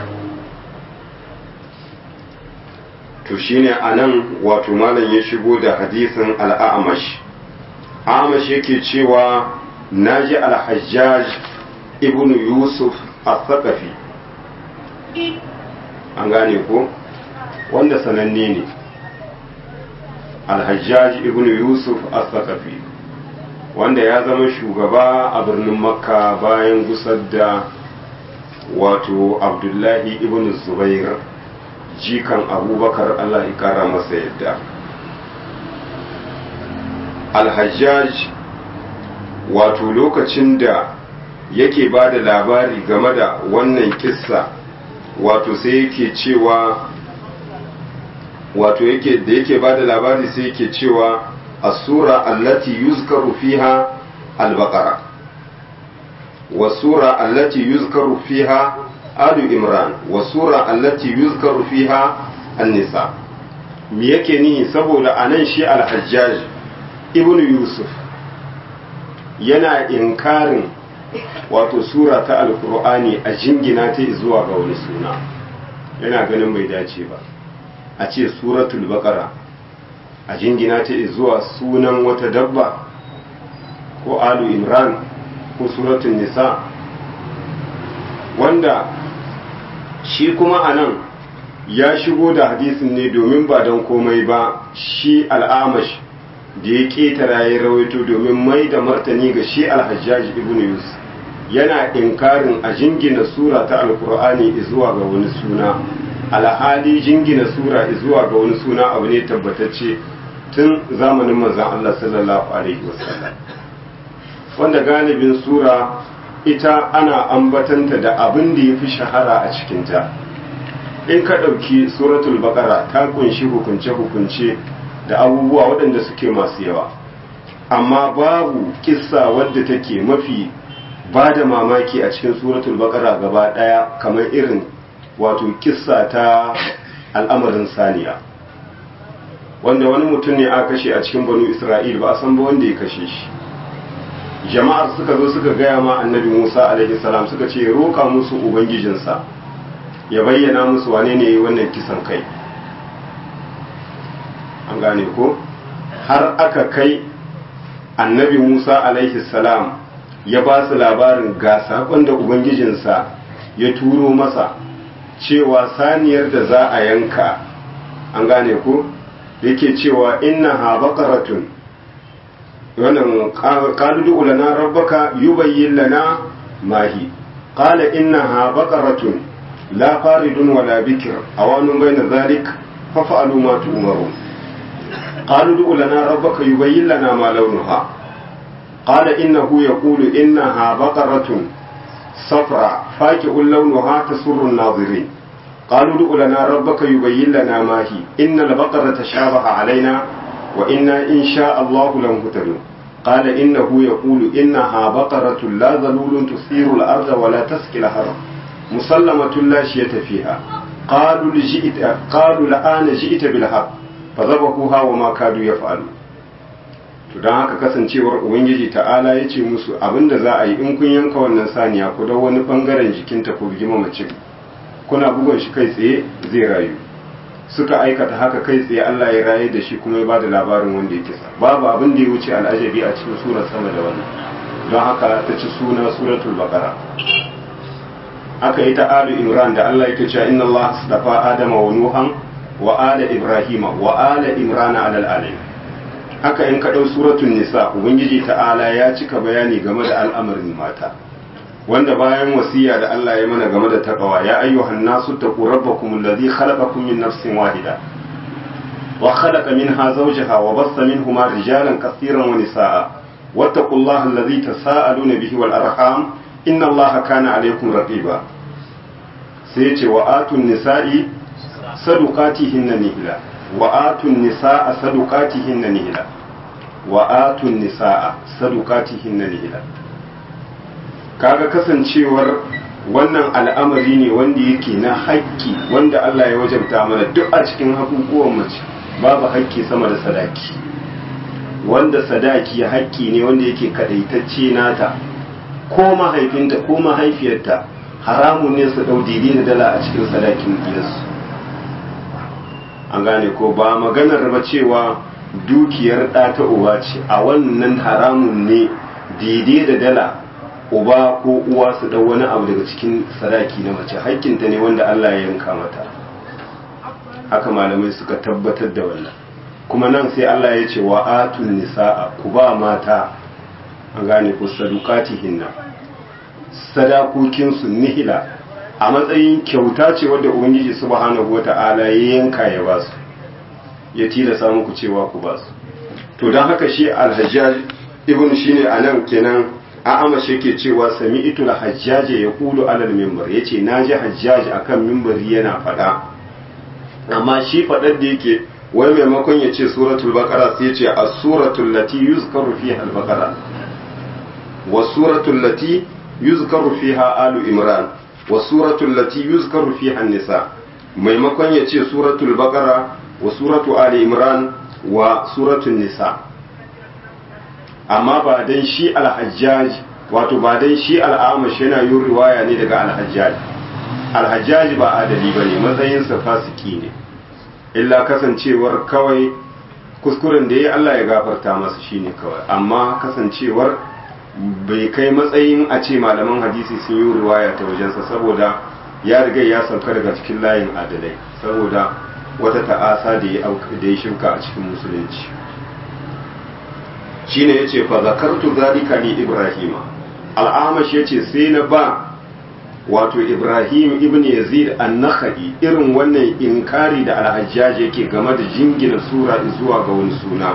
to shine a nan wato malam ya shigo da hadisin al'amash amash yake cewa naji al-hajjaj ibn yusuf al-thaqafi an gane ko wanda sananne ne al-hajjaj ibn yusuf al-thaqafi wanda ya zama shugaba a birnin makka bayan gusar da wato abdullahi ibn zubair jikan abubakar allah ya kara masa yadda al-hajjaj wato lokacin da yake ba da labari game da wannan kissa wato sai yake cewa wato yake da yake ba da labari sai yake cewa asura allati yuzkaru fiha al-baqara wasura allati yuzkaru fiha alu imran wasura allati yuzkaru fiha an-nisa me yake ni saboda anan shi al-hajjaj ibnu yusuf yana inkarin wato sura ta alkur'ani a jingina ta zuwa ga wani suna yana ganin bai dace ba a ce suratul baqara a jingina ta zuwa sunan wata dabba ko alu imran ko suratul nisa wanda shi kuma a nan ya shigo da hadisin ne domin ba don komai ba shi al'amash da ya ketara ya rawaito domin mai da martani ga shi alhajjaji ibn yusuf yana inkarin a jingina sura ta alkur'ani zuwa ga wani suna alhali jingina sura zuwa ga wani suna abu ne tabbatacce tun zamanin manzon Allah sallallahu alaihi wasallam wanda galibin sura ita ana ambatanta da abin da ya fi shahara a cikinta in ka ɗauki suratul baqara ta kunshi hukunce-hukunce da abubuwa waɗanda suke masu yawa amma babu kissa wadda take mafi ba da mamaki a cikin suratul baqara gaba ɗaya kamar irin wato kissa ta al'amarin saniya wanda wani mutum ne aka kashe a cikin banu isra'il ba a san ba wanda ya kashe shi jama'ar suka zo suka gaya ma annabi musa alaihi salam suka ce roka musu ubangijinsa ya bayyana musu wane ne wannan kisan kai an gane ko har aka kai annabi musa alaihi salam ya ba su labarin ga saƙon da ubangijinsa ya turo masa cewa saniyar da za a yanka an gane ko yake cewa inna ha baqaratun wannan qalu du lana rabbaka yubayyin lana mahi qala innaha baqaratun la faridun wala bikr awanun bayna dhalik faf'alu ma tu'marun qalu du lana rabbaka yubayyin lana ma launuha qala innahu yaqulu innaha baqaratun صفراء فاكهة لونها تسر الناظرين قالوا ادع لنا ربك يبين لنا ما هي إن البقرة تشابه علينا وإنا إن شاء الله لمهتدون قال إنه يقول إنها بقرة لا ذلول تثير الأرض ولا تسقي الحرم مسلمة لا شية فيها قالوا لجئت قالوا الآن جئت بالحق فذبحوها وما كادوا يفعلون to don haka kasancewar ubangiji ta'ala ya ce musu abinda za a yi in kun yanka wannan saniya ku dau wani bangaren jikinta ku bugi mamacin kuna bugun shi kai tsaye zai rayu suka aikata haka kai tsaye Allah ya raye da shi kuma ya ba da labarin wanda ya kisa babu abin da ya wuce al'ajabi a cikin surar sama da wannan don haka ta ci suna suratul baqara aka yi ta alu imran da Allah yake cewa inna Allah astafa adama wa nuhan wa ala ibrahima wa ala imran ala alamin haka in ka dau suratul nisa ubangiji ta'ala ya cika bayani game da al'amarin mata wanda bayan wasiya da Allah ya mana game da taqwa ya ayyuhan nasu taqu rabbakum alladhi khalaqakum min nafsin wahida wa khalaqa minha zawjaha wa bassa minhuma rijalan katiran wa nisaa wattaqullaha alladhi tasaaluna bihi wal arham inna allaha kana alaykum raqiba sai ce wa atun nisa'i sadukatihinna nihila wa atun nisa'a sadukatihinna nihila wa atun nisa'a sadukatihinna nihila kaga kasancewar wannan al'amari ne wanda yake na haƙƙi wanda Allah ya wajabta mana duk a cikin hakukuwan mace babu haƙƙi sama da sadaki wanda sadaki haƙƙi ne wanda yake kadaitacce nata ko mahaifinta ko mahaifiyarta haramun ne su ɗau daidai da dala a cikin sadakin gidansu an gane ko ba maganar ba cewa dukiyar ɗa ta uba ce a wannan haramun ne daidai da dala uba ko uwa su ɗau wani abu daga cikin sadaki na mace haƙƙinta ne wanda Allah ya yanka mata haka malamai suka tabbatar da wannan kuma nan sai Allah ya ce wa atun nisa'a ku ba mata an gane ku sadukatihinna sadakokinsu nihila a matsayin kyauta ce wadda ubangiji subhanahu wata'ala ya yanka ya ba su ya tilasa muku cewa ku ba su to don haka shi alhajjaj ibn shine anan kenan a amashe ke cewa sami itul hajjaje ya kulu alal mimbar ya ce na ji hajjaji akan mimbari yana faɗa amma shi faɗar da yake wai maimakon ya ce suratul baqara sai ya ce as-suratul lati yuzkaru fiha al-baqara was-suratul lati yuzkaru fiha alu imran was-suratul lati yuzkaru fiha an-nisa maimakon ya ce suratul baqara wa suratu ali imran wa suratul nisa amma ba dan shi al-hajjaj wato ba dan shi al-amash yana yin riwaya ne daga al-hajjaj al-hajjaj ba adali bane matsayinsa fasiki ne illa kasancewar kawai kuskuren da ya Allah ya gafarta masa shine kawai amma kasancewar bai kai matsayin a ce malaman hadisi sun yi riwaya ta wajensa saboda ya riga ya sauka daga cikin layin adalai saboda wata ta'asa da ya shirka a cikin musulunci shine yace fa zakartu zalika li ibrahima al'amash yace sai na ba wato ibrahim ibn yazid an-nakhai irin wannan inkari da al-hajjaj yake game da jingina sura zuwa ga wani suna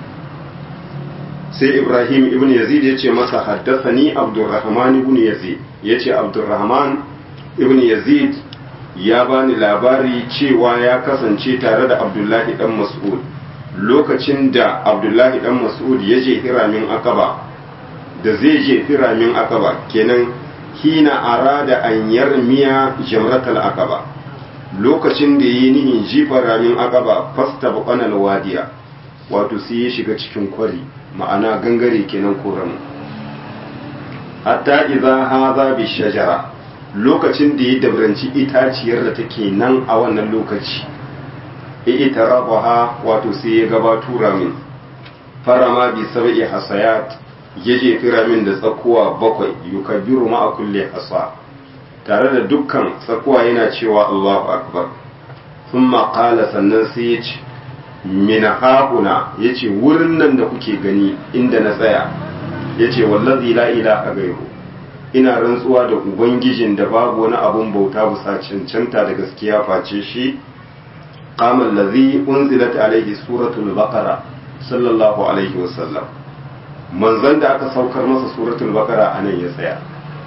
sai ibrahim ibn yazid yace masa haddathani abdurrahman ibn yazid yace abdurrahman ibn yazid ya bani labari cewa ya kasance tare da abdullahi dan mas'ud lokacin da abdullahi dan mas'ud ya je hiramin akaba da zai je hiramin akaba kenan hina arada an yarmiya jamratal aqaba lokacin da yi nihin jifa ramin aqaba fasta baqanal wadiya wato sai ya shiga cikin kwari ma'ana gangare kenan koran hatta idza hadha bi shajara lokacin da ya dabranci itaciyar da take nan a wannan lokaci ita rabaha wato sai ya gabato ramin farama bi sab'i hasayat ya jefi ramin da tsakuwa bakwai yukabbiru ma'a kulle hasa tare da dukkan tsakuwa yana cewa Allahu akbar sun maƙala sannan sai ya ce mina haƙuna ya ce wurin nan da kuke gani inda na tsaya ya ce wallazi la ilaha gairu ina rantsuwa da ubangijin da babu wani abun bauta bisa cancanta da gaskiya face shi qama allazi unzilat alaihi suratul baqara sallallahu alaihi wasallam manzon da aka saukar masa suratul bakara a nan ya tsaya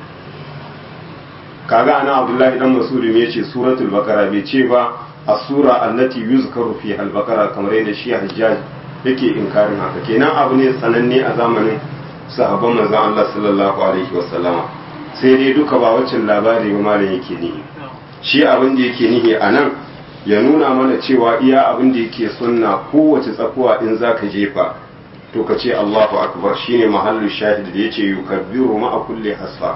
kaga ana abdullahi dan masudi ya ce suratul bakara bai ce ba as-sura allati yuzkaru fi al-bakara kamar yadda shi hajjaj yake inkarin haka kenan abu ne sananne a zamanin sahabban manzon Allah sallallahu alaihi wasallama sai dai duka ba waccan labari ba malam yake nihi shi abin da yake nihi a nan ya nuna mana cewa iya abin da yake sunna kowace tsakuwa in zaka jefa to ka ce Allahu akbar shine mahallu shahid da yace yukabbiru ma'a kulli hasfa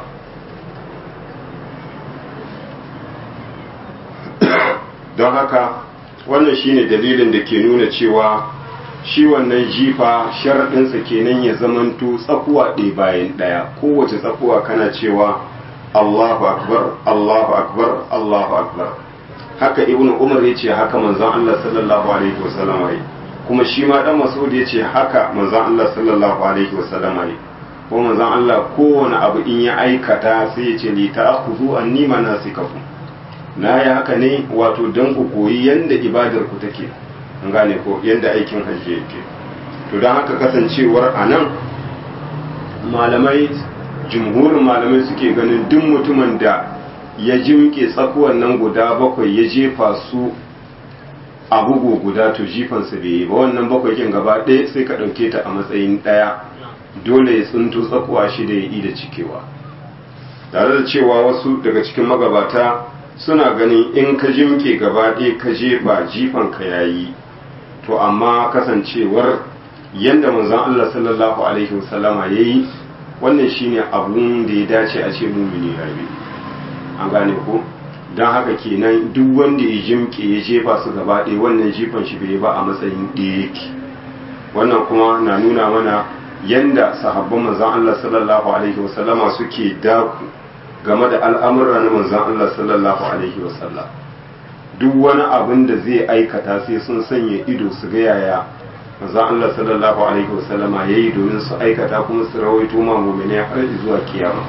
don haka wannan shine dalilin da ke nuna cewa shi wannan jifa sharaɗinsa kenan ya zamanto tsakuwa ɗaya bayan ɗaya kowace tsakuwa kana cewa Allahu akbar Allahu akbar Allahu akbar haka ibn umar ya ce haka manzon Allah sallallahu alaihi wasallam yi kuma shi ma dan mas'ud ya ce haka manzon Allah sallallahu alaihi wasallam yi ko manzon Allah kowane abu in ya aikata sai ya ce li ta'khudhu anni manasikakum na yi haka ne wato don ku koyi yanda ibadar ku take an gane ko yanda aikin hajji yake to don haka kasancewar anan malamai jumhurin malamai suke ganin duk mutumin da ya jimke tsakuwan nan guda bakwai ya jefa su a bugu guda to jifansa bai yi ba wannan bakwai kin gaba ɗaya sai ka ɗauke ta a matsayin ɗaya dole ya tsinto tsakuwa shi da ya yi da cikewa tare da cewa wasu daga cikin magabata suna ganin in ka jimke gaba ɗaya ka jefa jifanka ya yi to amma kasancewar yadda manzon Allah sallallahu alaihi wasallama ya yi wannan shine abun da ya dace a ce mumini rabi an gane ko don haka kenan duk wanda ya jimke ya jefa su gaba ɗaya wannan jifan shi bai ba a matsayin ɗaya yake wannan kuma na nuna mana yanda sahabban manzon Allah sallallahu alaihi wasallama suke daku game da al'amura na manzon Allah sallallahu alaihi wasallam duk wani abin da zai aikata sai sun sanya ido su ga yaya manzon Allah sallallahu alaihi wasallama yayi domin su aikata kuma su rawaito ma mu'mini har zuwa kiyama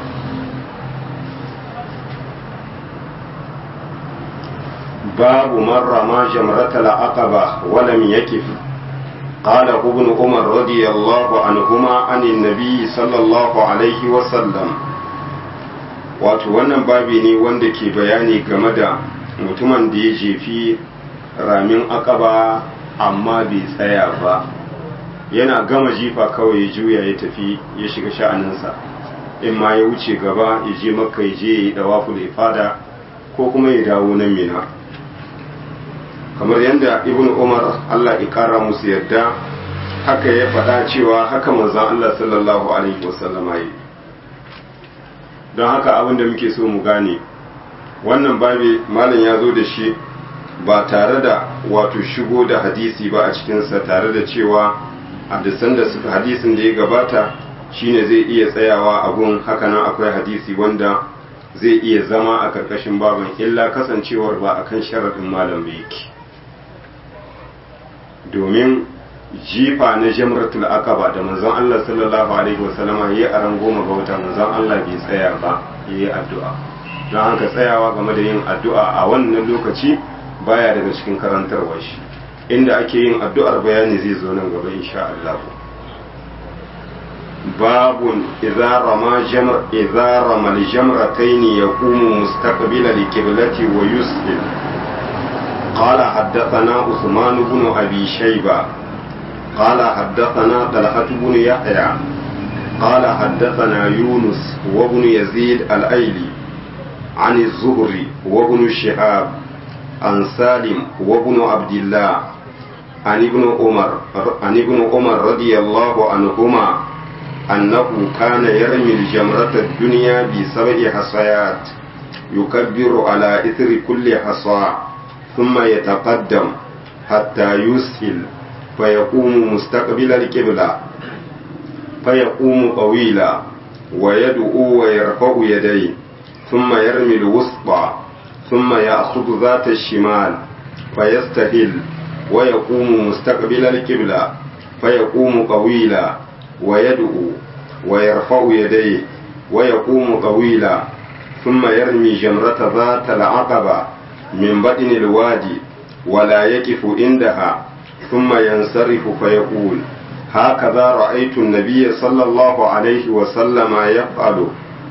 babu man rama jamratal aqaba wa lam yakif قال ابن عمر رضي الله عنهما عن النبي صلى الله عليه وسلم wato wannan babi ne wanda ke bayani game da mutumin da ya jefi ramin akaba amma bai tsaya ba yana gama jifa kawai ya juya ya tafi ya shiga sha'aninsa in ma ya wuce gaba ya je makka ya je ya yi dawafu da fada ko kuma ya dawo nan mina kamar yadda ibn umar allah ya kara musu yadda haka ya faɗa cewa haka manzon allah sallallahu alaihi wasallama yi don haka abin da muke so mu gane wannan babi malam ya zo da shi ba tare da wato shigo da hadisi ba a cikinsa tare da cewa hadisan da suka hadisin da ya gabata shine zai iya tsayawa a gun hakanan akwai hadisi wanda zai iya zama a karkashin babin illa kasancewar ba akan sharaɗin malam ba yake domin jifa na jamratul aqaba da manzon Allah sallallahu alaihi wasallama yayi a ran goma ga wata manzon Allah bai tsaya ba yayi addu'a don haka tsayawa game da yin addu'a a wannan lokaci baya daga cikin karantarwar shi inda ake yin addu'ar bayani zai zo nan gaba insha Allah babun idza rama jamr idza rama al-jamratayn yaqumu mustaqbila li-qiblati wa yusbil قال حدثنا عثمان بن أبي شيبة قال حدثنا طلحة بن يحيى قال حدثنا يونس وابن يزيد الأيلي عن الزهري وابن شهاب عن سالم وابن عبد الله عن ابن عمر عن ابن عمر رضي الله عنهما أنه كان يرمي الجمرة الدنيا بسبع حصيات يكبر على إثر كل حصى ثم يتقدم حتى يسهل فيقوم مستقبل القبلة فيقوم طويلا ويدعو ويرفع يديه ثم يرمي الوسطى ثم يأخذ ذات الشمال فيستهل ويقوم مستقبل القبلة فيقوم طويلا ويدعو ويرفع يديه ويقوم طويلا ثم يرمي جمرة ذات العقبة من بطن الوادي ولا يقف عندها ثم ينصرف فيقول هكذا رأيت النبي صلى الله عليه وسلم يفعل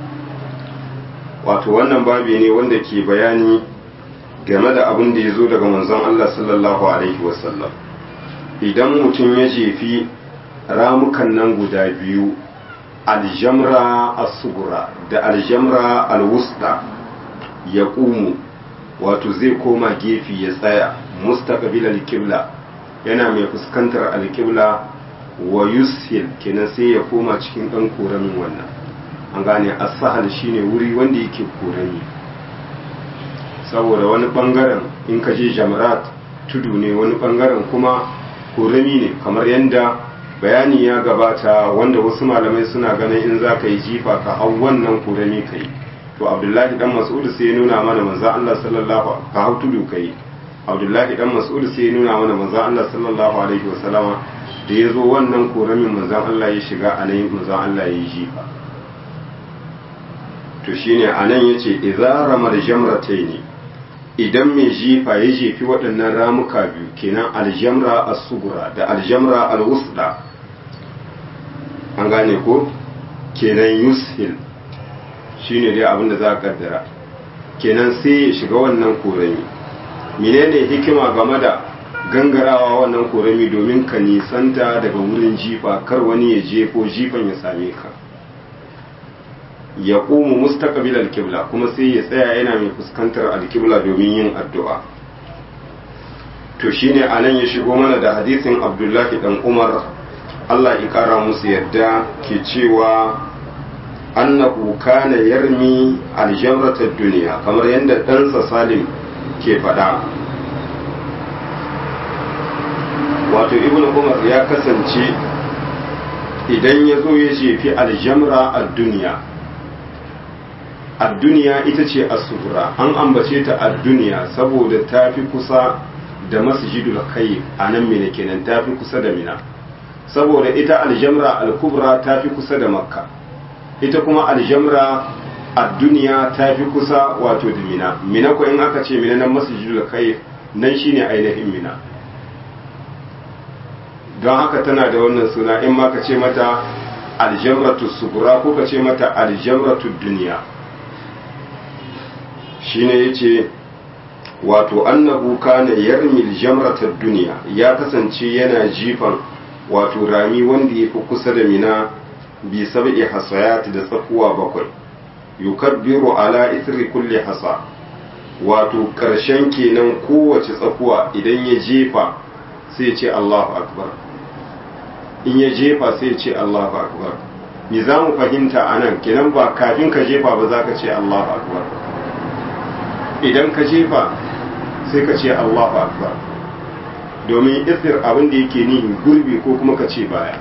wato wannan babi ne wanda ke bayani game da abin da ya zo daga manzon Allah sallallahu alaihi wasallam idan mutum ya jefi ramukan nan guda biyu aljamra as-sugura da aljamra al-wusta ya ƙumu wato zai koma gefe ya tsaya mustaqbil al-qibla yana mai fuskantar al-qibla wa yushil kenan sai ya koma cikin dan koramin wannan an gane as-sahal shine wuri wanda yake korami saboda wani bangaren in ka je jamrat tudu ne wani bangaren kuma kurami ne kamar yadda bayani ya gabata wanda wasu malamai suna ganin in za ka yi jifa ka hau wannan kurami ka yi to abdullahi dan mas'ud sai ya nuna mana manzo Allah sallallahu ka hau tudu ka yi abdullahi dan mas'ud sai ya nuna mana manzo Allah sallallahu alaihi wasallama da ya zo wannan koramin manzo Allah ya shiga a nan manzo Allah ya yi jifa to shine anan yace idza ramal jamrataini idan mai jifa ya jefi waɗannan ramuka biyu kenan aljamra as-sugura da aljamra al-wusda an gane ko kenan yushil shine dai abin da za ka kaddara kenan sai ya shiga wannan korami menene hikima game da gangarawa wannan korami domin ka nisanta daga wurin jifa kar wani ya je ko jifan ya same ka ya ƙumu mustaqbil alkibla kuma sai ya tsaya yana mai fuskantar alkibla domin yin addu'a to shine anan ya shigo mana da hadisin abdullahi dan umar Allah ya kara musu yadda ke cewa annahu kana yarmi aljamratad duniya kamar yadda ɗansa salim ke faɗa wato ibn umar ya kasance idan ya zo ya jefi aljamra a duniya a duniya ita ce asubura an ambace ta a duniya saboda ta fi kusa da masjidul kai a nan mina kenan ta fi kusa da mina saboda ita aljamra al-kubra ta fi kusa da makka ita kuma aljamra a duniya ta fi kusa wato da mina mina ko in aka ce mina nan masjidul kai nan shine ainihin mina don haka tana da wannan suna in ma ka ce mata aljamratu sugura ko ka ce mata aljamratu duniya shine yace wato annahu kana yarmil jamratad duniya ya kasance yana jifan wato rami wanda yafi kusa da mina bi sab'i hasayat da tsakuwa bakwai yukabbiru ala ithri kulli hasa wato karshen kenan kowace tsakuwa idan ya jefa sai ya ce Allahu akbar in ya jefa sai ya ce Allahu akbar me za mu fahimta anan kenan ba kafin ka jefa ba za ka ce Allahu akbar idan ka jefa sai ka ce Allahu akbar domin isir abin da yake nihin gurbi ko kuma ka ce baya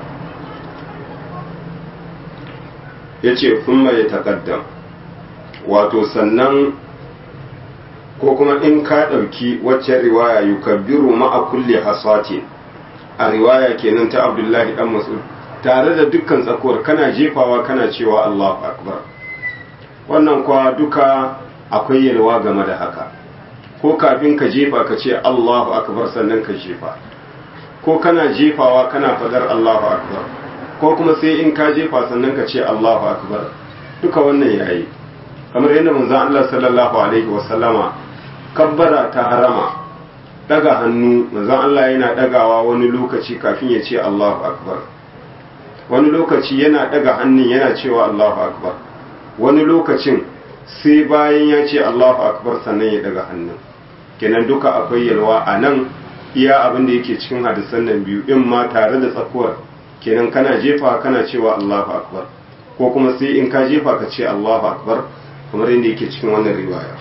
ya ce kuma ya taƙaddam wato sannan ko kuma in ka ɗauki wacce riwaya yukabbiru ma'a kulli hasati a riwaya kenan ta abdullahi dan mas'ud tare da dukkan tsakuwar kana jefawa kana cewa Allahu akbar wannan kwa duka akwai yalwa game da haka ko kafin ka jefa ka ce Allahu akbar sannan ka jefa ko kana jefawa kana fadar Allahu akbar ko kuma sai in ka jefa sannan ka ce Allahu akbar duka wannan yayi kamar yadda manzon Allah sallallahu alaihi wasallama kabbara ta harama daga hannu manzon Allah yana dagawa wani lokaci kafin ya ce Allahu akbar wani lokaci yana daga hannun yana cewa Allahu akbar wani lokacin sai bayan ya ce Allahu akbar sannan ya daga hannun kenan duka akwai yalwa a nan iya abin da yake cikin hadisan nan biyu in ma tare da tsakuwar kenan kana jefa kana cewa Allahu akbar ko kuma sai in ka jefa ka ce Allahu akbar kamar yadda yake cikin wannan riwaya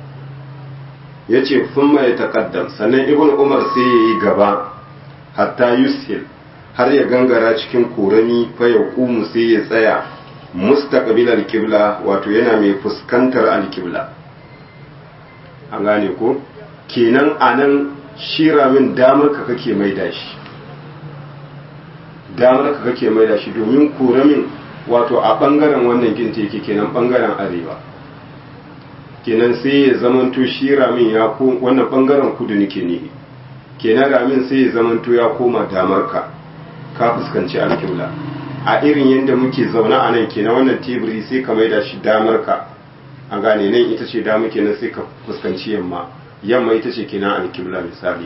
yace thumma ya taqaddam sannan ibnu umar sai yayi gaba hatta yushil har ya gangara cikin korami fa ya kumu sai ya tsaya mustaqbil al-qibla wato yana mai fuskantar al-qibla an gane ko kenan anan shira min damar ka kake maida shi damar ka kake maida shi domin koramin wato a bangaren wannan ginta yake kenan bangaren arewa kenan sai ya zamanto shi ramin ya ko wannan bangaren kudu nake ne kenan ramin sai ya zamanto ya koma damar ka ka fuskanci alƙibla a irin yadda muke zaune a nan kenan wannan teburi sai ka maida shi damar ka a gane nan ita ce dama kenan sai ka fuskanci yamma yamma ita ce kenan alƙibla misali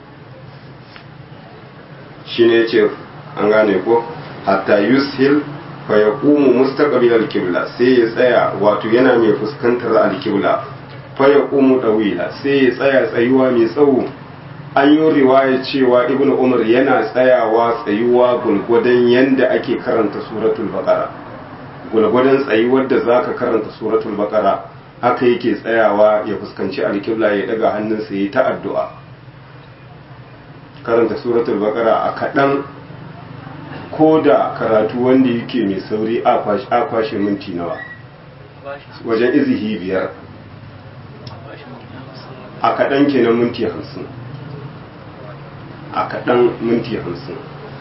shine yace an gane ko hatta yushil fa yaqumu mustaqbil al-qibla sai ya tsaya wato yana mai fuskantar al-qibla fa yaqumu dawila sai ya tsaya tsayuwa mai tsawo an yi riwaya cewa ibnu umar yana tsayawa tsayuwa gulgudan yanda ake karanta suratul baqara gulgudan tsayuwar da zaka karanta suratul baqara haka yake tsayawa ya fuskanci al-qibla ya daga hannunsa yayi ta addu'a karanta suratul baqara a kaɗan ko da karatu wanda yake mai sauri a kwashe minti nawa wajen izihi biyar a kaɗan kenan minti hamsin a kaɗan minti hamsin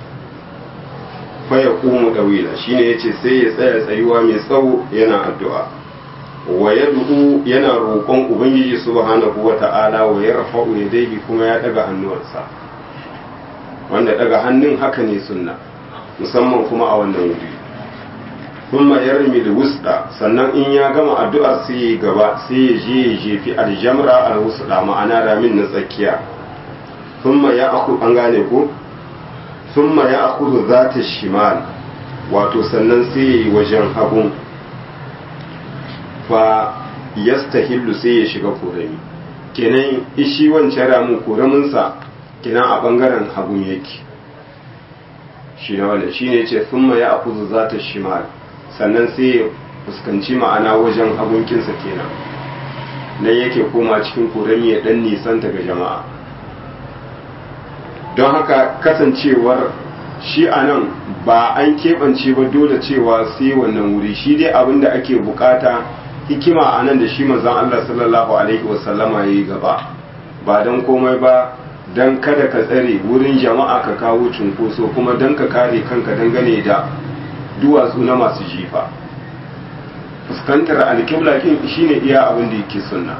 faya ƙumu ɗawila shi ne ya ce sai ya tsaya tsayuwa mai tsawo yana addu'a wa ya du'u yana roƙon ubangiji subhanahu wa ta'ala wa ya rafa'u ya daigi kuma ya ɗaga hannuwansa wanda ɗaga hannun haka ne sunna musamman kuma a wannan wuri kuma ya rami da wusda sannan in ya gama addu'ar sai ya gaba sai ya je ya jefi aljamra al wusda ma'ana ramin na tsakiya thumma ya aku an gane ko thumma ya aku zata shimal wato sannan sai ya yi wajen hagun fa yastahillu sai ya shiga korami kenan ishi wancan ramin koraminsa kenan a bangaren hagun yake shi na wanda shi ne ce sun ya akuzu za ta shimal sannan sai ya fuskanci ma'ana wajen hagunkinsa kenan nan yake koma cikin korami ya dan nisan ga jama'a don haka kasancewar shi a nan ba an keɓance ba dole cewa sai wannan wuri shi dai abin da ake bukata hikima a nan da shi manzon Allah sallallahu alaihi wasallama ya yi gaba ba don komai ba don kada ka tsare wurin jama'a ka kawo cunkoso kuma don ka kare kanka dangane da duwatsu na masu jifa fuskantar alkibla kin shine iya abin da yake sunna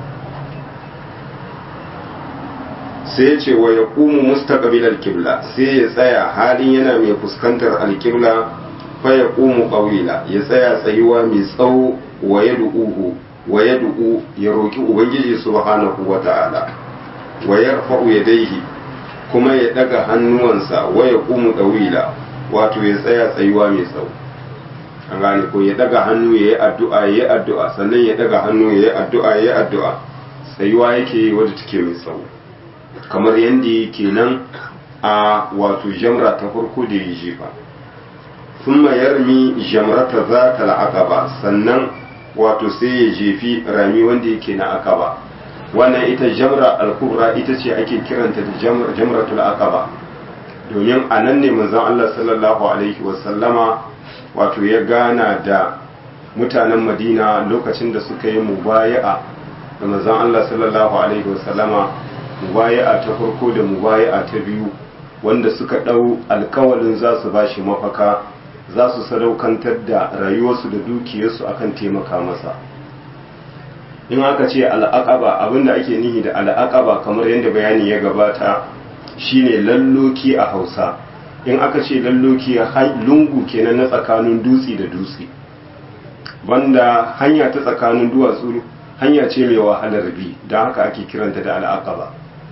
sai ya ce wa ya kumu mustaqbil alkibla sai ya tsaya halin yana mai fuskantar alkibla fa ya kumu qawila ya tsaya tsayuwa mai tsawo wa yad'uhu wa yad'u ya roki ubangiji subhanahu wa ta'ala wa yarfa'u yadayhi kuma ya daga hannuwansa wa ya kumu dawila wato ya tsaya tsayuwa mai tsawo an gane ko ya daga hannu ya yi addu'a ya yi addu'a sannan ya daga hannu ya yi addu'a ya yi addu'a tsayuwa yake wadda take mai tsawo kamar yadda yake nan a wato jamra ta farko da ya jefa thumma yarmi jamrata za ta la'aqaba sannan wato sai ya jefi rami wanda yake na akaba wannan ita jamra al-kubra ita ce ake kiranta da jamratul aqaba domin a nan ne manzon Allah sallallahu alaihi wasallama wato ya gana da mutanen Madina lokacin da suka yi mubaya'a da manzon Allah sallallahu alaihi wasallama mubaya'a ta farko da mubaya'a ta biyu wanda suka ɗau alkawalin za su bashi mafaka za su sadaukantar da rayuwarsu da dukiyarsu akan taimaka masa in aka ce al'aqaba abinda ake nihi da al'aqaba kamar yadda bayani ya gabata shine lalloki a hausa in aka ce lalloki lungu kenan na tsakanin dutse da dutse banda hanya ta tsakanin duwatsu hanya ce mai wahalar bi don haka ake kiranta da al'aqaba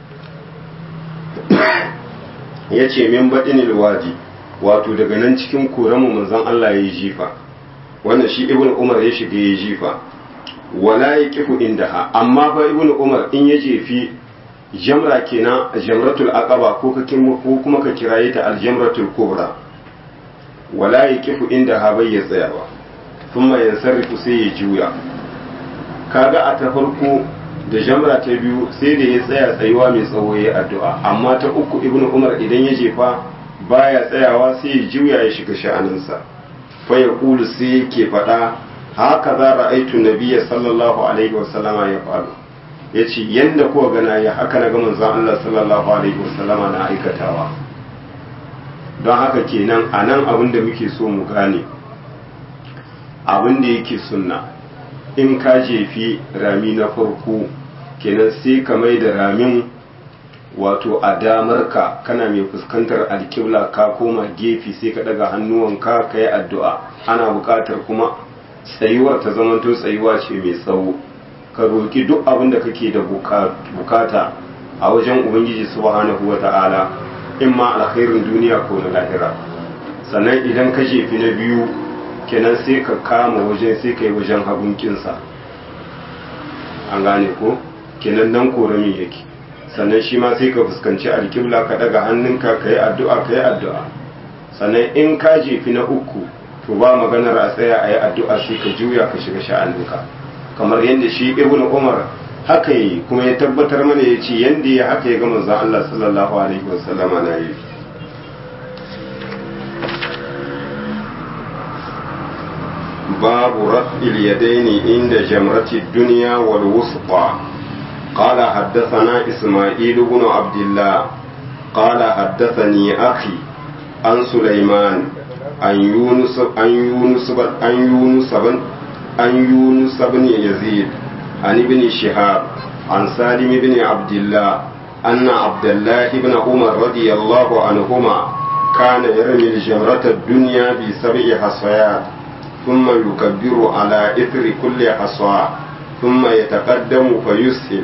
ya ce min baɗin wadi wato daga nan cikin koramu manzon Allah ya yi jifa wannan shi ibn umar ya shiga ya jifa wala ya kifu indaha amma fa ibn umar in ya jefi jamra kenan jamratul aqaba ko ka ko kuma ka kiraye ta aljamratul kubra wala ya kifu indaha bai ya tsayawa thumma yansarifu sai ya juya kaga a ta farko da jamra ta biyu sai da ya tsaya tsayuwa mai tsawo ya addu'a amma ta uku ibnu umar idan ya jefa baya tsayawa sai ya juya ya shiga sha'aninsa fa ya kulu sai yake faɗa haka za ra'aitu nabiyya sallallahu alaihi wa sallama ya faru ya ce yadda kuwa gana ya haka na gama zan Allah sallallahu alaihi wa sallama na aikatawa don haka kenan a nan abin da muke so mu gane abin da yake sunna in ka jefi rami na farko kenan sai ka mai da ramin wato a damarka kana mai fuskantar alkibla ka koma gefe sai ka daga hannuwanka ka yi addu'a ana buƙatar kuma tsayuwar ta zamanto tsayuwa ce mai tsawo ka roƙi duk abin da kake da bukata a wajen ubangiji subhanahu wa ta'ala in ma alkhairin duniya ko na lahira sannan idan ka jefi na biyu kenan sai ka kama wajen sai ka yi wajen hagunkinsa an gane ko kenan nan korami yake sannan shi ma sai ka fuskanci alkibla ka daga hannunka ka yi addu'a ka yi addu'a sannan in ka jefi na uku to ba maganar a tsaya a yi addu'a sai ka juya ka shiga sha'aninka kamar yadda shi ibn umar haka yi kuma ya tabbatar mana ya ce yadda ya haka ya ga manzon Allah sallallahu alaihi wasallama na yi باب رفع اليدين عند جمرة الدنيا والوسطى قال حدثنا إسماعيل بن عبد الله قال حدثني أخي عن سليمان عن يونس عن يونس عن يونس بن عن يونس بن يزيد عن ابن شهاب عن سالم بن عبد الله أن عبد الله بن عمر رضي الله عنهما كان يرمي الجمرة الدنيا بسبع حصيات ثم يكبر على إثر كل حصى ثم يتقدم فيسهل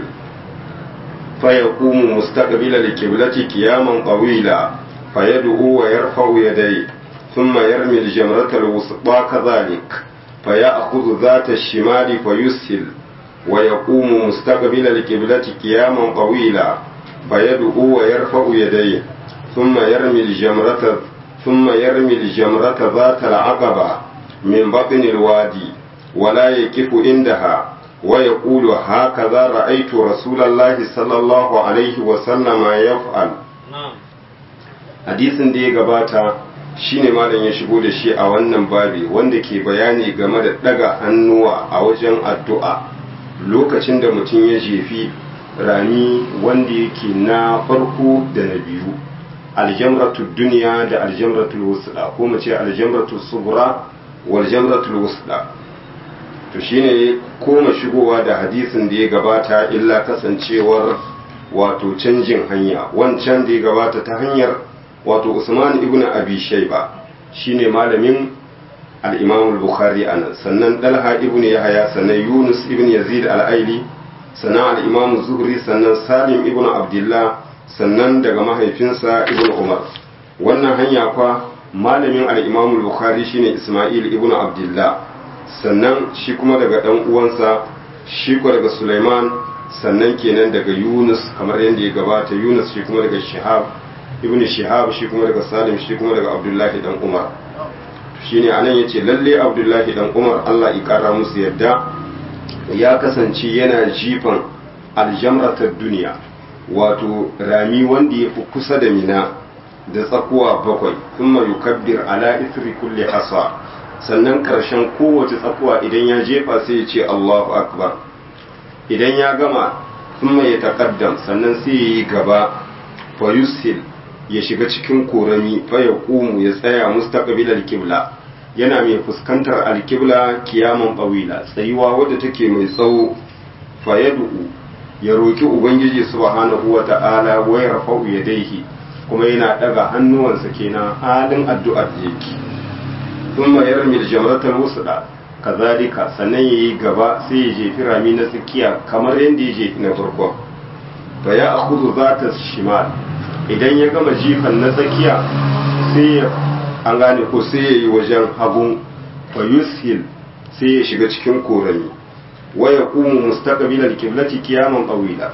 فيقوم مستقبل القبلة قياما طويلا فيدعو ويرفع يديه ثم يرمي الجمرة الوسطى كذلك فيأخذ ذات الشمال فيسهل ويقوم مستقبل القبلة قياما طويلا فيدعو ويرفع يديه ثم يرمي الجمرة ثم يرمي الجمرة ذات العقبة من بطن الوادي ولا يكف عندها ويقول هكذا رأيت رسول الله صلى الله عليه وسلم يفعل hadisin da ya gabata shine malam ya shigo da shi a wannan babi wanda ke bayani game da daga hannuwa a wajen addu'a lokacin da mutum ya jefi rami wanda yake na farko da na biyu aljamratu duniya da aljamratul wusda ko mu ce aljamratul sugura wal jamratul wusda to shine koma shigowa da hadisin da ya gabata illa kasancewar wato canjin hanya wancan da ya gabata ta hanyar wato Usman ibn Abi Shayba shine malamin al-Imam al-Bukhari anan sannan Dalha ibn Yahya sannan Yunus ibn Yazid al-Aili sannan al-Imam Zuhri sannan Salim ibn Abdullah sannan daga mahaifinsa ibn Umar wannan hanya kwa malamin al-Imam al-Bukhari shine Isma'il ibn Abdullah sannan shi kuma daga dan uwansa shi kuma daga Sulaiman sannan kenan daga Yunus kamar yadda ya gabata Yunus shi kuma daga Shihab ibn Shihab shi kuma daga Salim shi kuma daga Abdullahi dan Umar shine anan yace lalle Abdullahi dan Umar Allah ya kara musu yadda ya kasance yana jifan aljamratar duniya wato rami wanda ya fi kusa da mina da tsakuwa bakwai thumma yukabbir ala ithri kulli hasa sannan karshen kowace tsakuwa idan ya jefa sai ya ce Allahu akbar idan ya gama thumma ya taqaddam sannan sai ya yi gaba fa yusil ya shiga cikin korami fa ya kumu ya tsaya mustaqbil al-qibla yana mai fuskantar al-qibla kiyaman bawila tsayuwa wadda take mai tsawo fa yad'u ya roki ubangiji subhanahu wata'ala wa yarfa'u yadayhi kuma yana daga hannuwansa kenan halin addu'ar da yake thumma yarmi al-jamratal wusda kazalika sannan yayi gaba sai ya jefi rami na tsakiya kamar yadda ya jefi na farko fa ya akhudhu zata shimal idan ya gama jifan na tsakiya sai ya an gane ko sai ya yi wajen hagun fa yushil sai ya shiga cikin korami wa ya kumu mustaqbil al-qiblati qiyaman qawila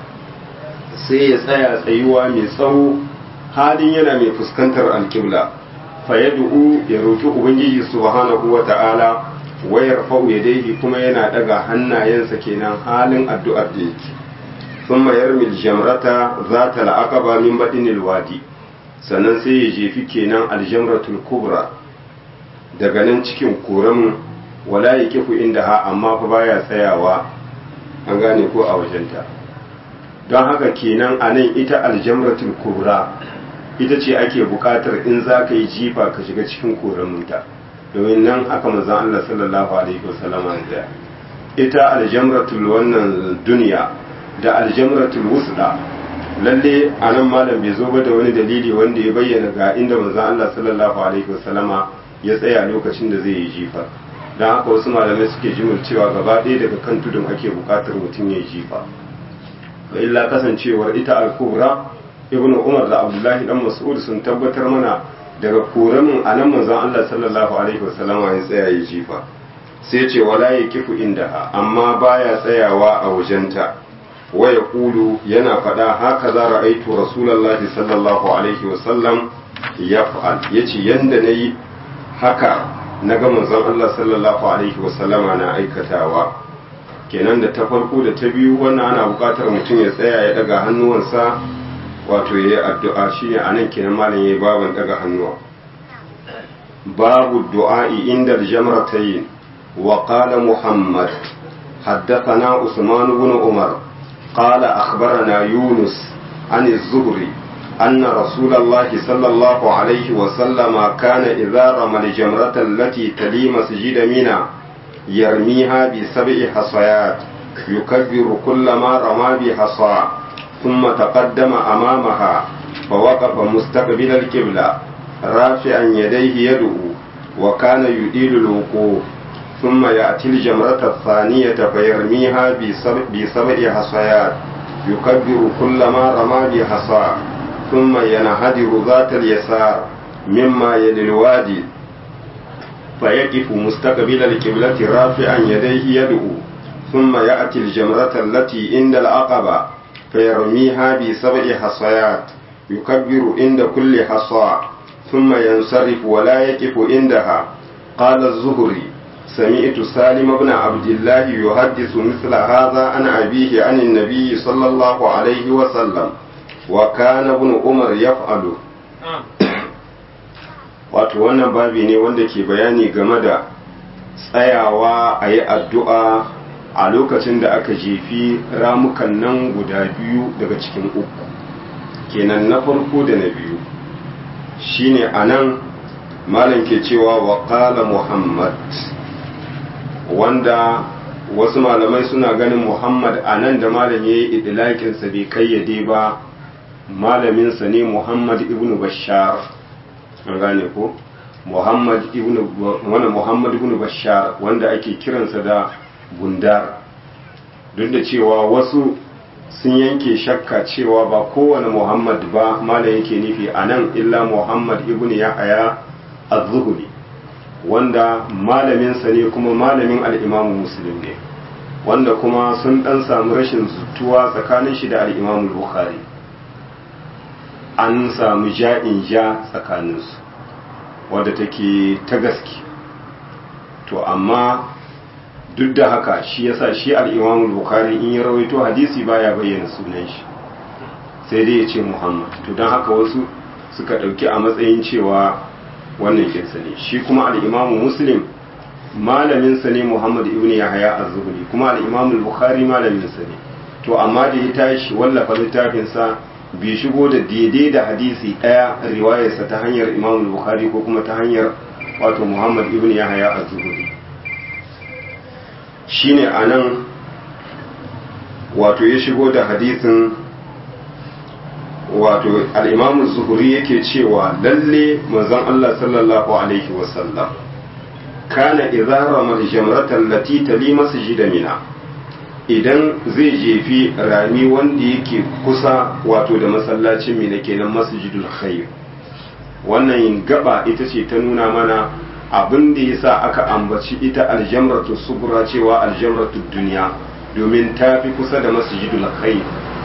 sai ya tsaya tsayuwa mai tsawo halin yana mai fuskantar al-qibla fa yad'u ya roki ubangiji subhanahu wa ta'ala wa yarfa'u yadayhi kuma yana daga hannayensa kenan halin addu'ar da yake ثم يرمي الجمرة ذات العقبة من بدن الوادي sannan sai ya jefi kenan aljamratul kubra daga nan cikin koramin wala ya kifu inda ha amma fa baya tsayawa an gane ko a wajenta don haka kenan a nan ita aljamratul kubra ita ce ake buƙatar in za ka yi jifa ka shiga cikin koraminta domin nan haka manzon Allah sallallahu alaihi wasallama da ita aljamratul wannan duniya da aljamratul wusda lalle a nan malam bai zo ba da wani dalili wanda ya bayyana ga inda manzon Allah sallallahu alaihi wasallama ya tsaya lokacin da zai yi jifa don haka wasu malamai suke jimul cewa gaba ɗaya daga kan tudun ake buƙatar mutum ya yi jifa wa illa kasancewar ita al-kubra ibnu umar da abdullahi dan mas'ud sun tabbatar mana daga koramin a nan manzon Allah sallallahu alaihi wasallama ya tsaya ya jifa sai ce wala ya kifu indaha amma baya tsayawa a wajenta waya kulu yana faɗa haka za ra'aitu rasulallahi sallallahu alaihi wasallam ya fa'al ya ce yadda na yi haka na ga manzon Allah sallallahu alaihi wasallama na aikatawa kenan da ta farko da ta biyu wannan ana buƙatar mutum ya tsaya ya daga hannuwansa wato ya yi addu'a shi ne a nan kenan malam ya yi baban daga hannuwa babu du'a'i inda jamratayin wa qala muhammad حدثنا عثمان بن عمر قال أخبرنا يونس عن الزهري أن رسول الله صلى الله عليه وسلم كان إذا رمى الجمرة التي تلي مسجد منى يرميها بسبع حصيات يكبر كل ما رمى بحصى ثم تقدم أمامها فوقف مستقبل القبلة رافعا يديه يدعو وكان يديل الوقوف ثم يأتي الجمرة الثانية فيرميها بسبع حصيات يكبر كل ما رمى بحصى ثم ينهدر ذات اليسار مما يلي الوادي فيقف مستقبل القبلة رافعا يديه يدعو ثم يأتي الجمرة التي عند العقبة فيرميها بسبع حصيات يكبر عند كل حصى ثم ينصرف ولا يقف عندها قال الزهري سمعت سالم بن عبد الله يحدث مثل هذا عن أبيه عن النبي صلى الله عليه وسلم وكان ابن عمر يفعل wato wannan babi ne wanda ke bayani game da tsayawa a yi addu'a a lokacin da aka jefi ramukan nan guda biyu daga cikin uku kenan na farko da na biyu shine a nan malam ke cewa wa muhammad wanda wasu malamai suna ganin muhammad a nan da malam ya yi idilakinsa bai kayyade ba malaminsa ne muhammad ibn bashar an gane ko muhammad ibn wani muhammad ibn bashar wanda ake kiransa da bundar duk da cewa wasu sun yanke shakka cewa ba kowane muhammad ba malam yake nufi a nan illa muhammad ibn yahaya az-zuhri wanda malaminsa ne kuma malamin al'imamu muslim ne wanda kuma sun ɗan samu rashin zutuwa tsakanin shi da al'imamu bukhari an samu ja'in ja tsakaninsu wadda take ta gaske to amma duk da haka shi yasa shi al'imamu bukhari in ya rawaito hadisi baya bayyana sunan shi sai dai ya ce muhammad to don haka wasu suka ɗauki a matsayin cewa wannan kinsa ne shi kuma al'imamu muslim malaminsa ne muhammad ibn yahaya az-zuhri kuma al'imamu bukhari malaminsa ne to amma da ya tashi wallafa littafinsa bai shigo da daidai da hadisi ɗaya riwayarsa ta hanyar imamu bukhari ko kuma ta hanyar wato muhammad ibn yahaya az-zuhri shine anan wato ya shigo da hadisin wato al'imamu zuhuri yake cewa lalle manzon Allah sallallahu Alaihi wasallam kana izara marjamratan lati tali masjida mina idan zai jefi rami wanda yake kusa wato da masallacin mina kenan masjidul khair wannan gaba ita ce ta nuna mana abin da yasa aka ambaci ita aljamratu subra cewa aljamratu duniya domin ta fi kusa da masjidul khair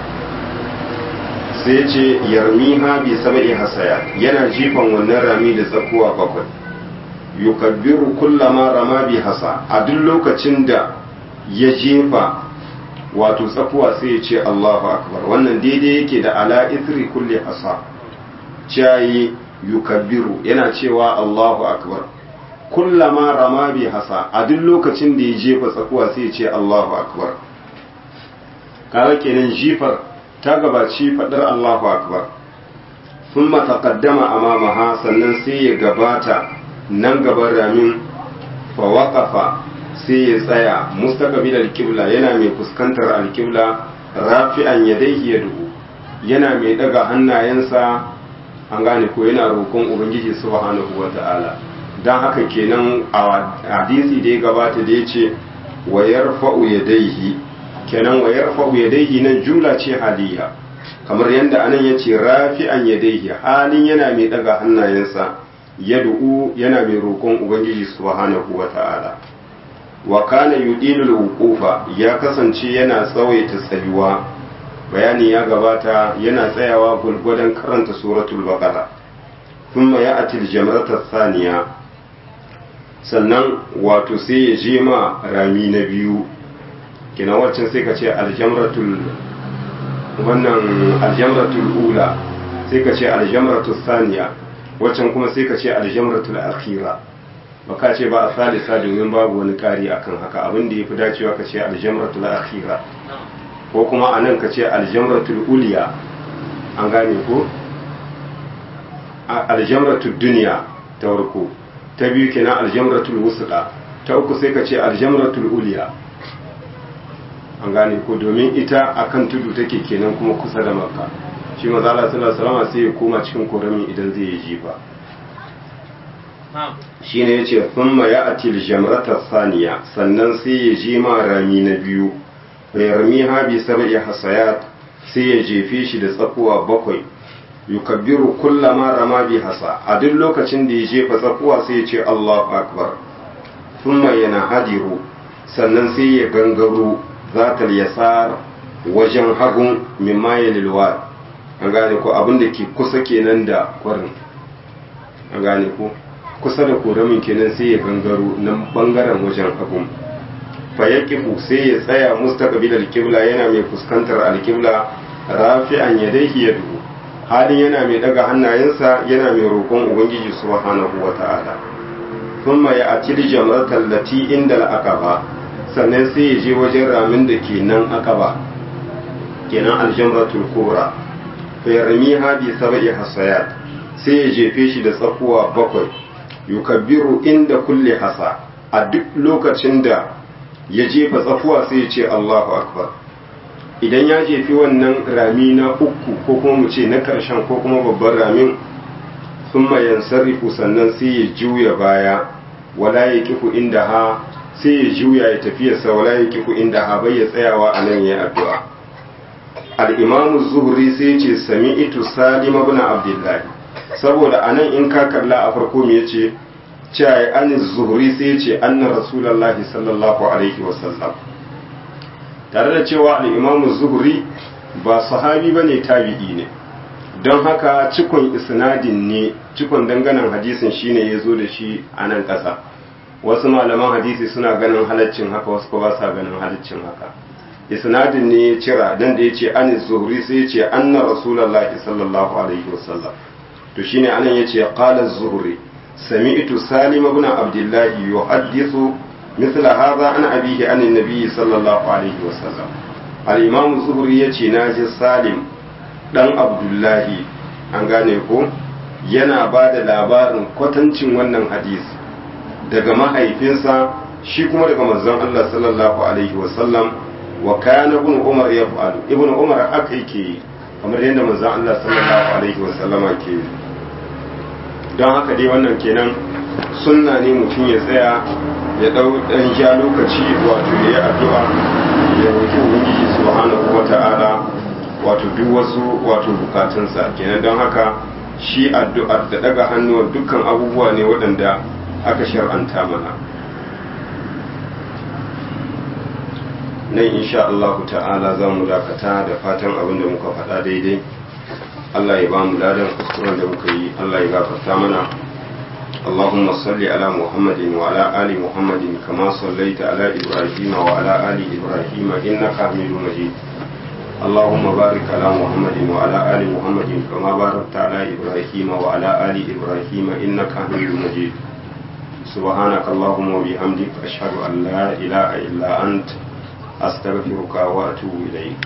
sai ce yarmiha bi sab'i hasaya yana jifan wannan rami da tsakuwa bakwai yukabbiru kullama rama bi hasa a duk lokacin da ya jefa wato tsakuwa sai ya ce Allahu akbar wannan daidai yake da ala ithri kulli hasa cayi yukabbiru yana cewa Allahu akbar kullama rama bi hasa a duk lokacin da ya jefa tsakuwa sai ya ce Allahu akbar kaga kenan jifar ta gabaci faɗar Allahu Akbar sun taqaddama amamaha sannan sai ya gabata nan gaban ramin fa waƙafa sai ya tsaya mustaqbil al-qibla yana mai fuskantar al-qibla rafi'an yadayhi yad'u yana mai daga hannayensa an gane ko yana roƙon ubangiji subhanahu wata'ala dan haka kenan a hadisi da ya gabata da yace wa yarfa'u yadayhi kenan wa yarfa'u yadayhi nan jumla ce haliya kamar yadda anan yace rafi'an yadayhi halin yana mai daga hannayensa yad'u yana mai roƙon ubangiji subhanahu wata'ala wa kana yudilu al-wuqufa ya kasance yana tsawaita tsayuwa bayani ya gabata yana tsayawa gulgudan karanta suratul baqara thumma ya'ti al-jamrata thaniya sannan wato sai ya je ma rami na biyu kenan waccan sai ka ce aljamratul wannan aljamratul ula sai ka ce aljamratul saniya waccan kuma sai ka ce aljamratul akhira ba ka ce ba a salisa domin babu wani kari akan haka abin da ya fi dacewa ka ce aljamratul akhira ko kuma a nan ka ce aljamratul uliya an gane ko aljamratul duniya ta warko ta biyu kenan aljamratul wusqa ta uku sai ka ce aljamratul uliya an gane ko domin ita akan tudu take kenan kuma kusa da makka shi maza Allah sallallahu alaihi sai ya koma cikin korami idan zai yi jifa shine yace thumma ya'ti aljamrata saniya sannan sai ya ji ma rami na biyu yarmiha bi sab'i hasayat sai ya jefe shi da tsakuwa bakwai yukabbiru kullama rama bi hasa a duk lokacin da ya jefa tsakuwa sai ya ce Allahu akbar thumma yanhadiru sannan sai ya gangaro zatal yasar wajen hagun mimma yalilwa an gane ko abin da ke kusa kenan da kwarin an gane ko kusa da koramin kenan sai ya gangaro nan bangaren wajen hagun fayakifu sai ya tsaya mustaqbil alqibla yana mai fuskantar alqibla rafi'an yadayhi yadu halin yana mai daga hannayensa yana mai roƙon ubangiji subhanahu wata'ala thumma ya'ti jamratal lati inda al-aqaba sannan sai ya je wajen ramin da ke nan aqaba kenan aljamratul kubra fa yarmiha bi sab'i hasayat sai ya jefe shi da tsakuwa bakwai yukabbiru inda kulli hasa a duk lokacin da ya jefa tsakuwa sai ya ce Allahu akbar idan ya jefi wannan rami na uku ko kuma mu ce na ƙarshen ko kuma babban ramin sun mayan sarrifu sannan sai ya juya baya wala ya kifu inda ha sai ya juya ya tafiyarsa wala ya kifu inda ha bai ya tsayawa a nan ya addu'a al'imamu zuhri sai ce sami itu salim ibn abdullahi saboda a nan in ka kalla a farko me yace cewa an zuhri sai ce anna rasulullahi sallallahu alaihi wasallam tare da cewa al'imamu zuhri ba sahabi ba ne tabi'i ne don haka cikon isnadin ne cikon danganan hadisin shine ya zo da shi a nan ƙasa wasu malaman hadisi suna ganin halaccin haka wasu ba sa ganin halaccin haka isnadin ne ya cira dan da ya ce an zuhri sai ya ce anna rasulullahi sallallahu alaihi wasallam to shine anan ya ce qala zuhri sami'tu salim ibn abdullahi yuhaddithu مثل هذا عن أبيه عن النبي صلى الله عليه وسلم الإمام الزهري يتي ناجي سالم دان عبد الله an gane ko yana ba da labarin kwatancin wannan hadisi daga mahaifinsa shi kuma daga manzon Allah sallallahu alaihi wasallam wa kana ibn Umar ya fa'alu ibn Umar haka yake yi kamar yadda manzon Allah sallallahu alaihi wasallama ke yi don haka dai wannan kenan sunna ne mutum ya tsaya ya dau dan ja lokaci wato ya yi addu'a ya roki ubangiji subhanahu wata'ala wato duk wasu wato bukatunsa kenan don haka shi addu'ar da daga hannuwar dukkan abubuwa ne waɗanda aka shar'anta mana nan insha Allah ta'ala za mu dakata da fatan abin da muka faɗa daidai Allah ya ba mu ladan kuskuren da muka yi Allah ya gafarta mana اللهم صل على محمد وعلى آل محمد كما صليت على إبراهيم وعلى آل إبراهيم إنك حميد مجيد اللهم بارك على محمد وعلى آل محمد كما باركت على إبراهيم وعلى آل إبراهيم إنك حميد مجيد سبحانك اللهم وبحمدك أشهد أن لا إله إلا أنت أستغفرك وأتوب إليك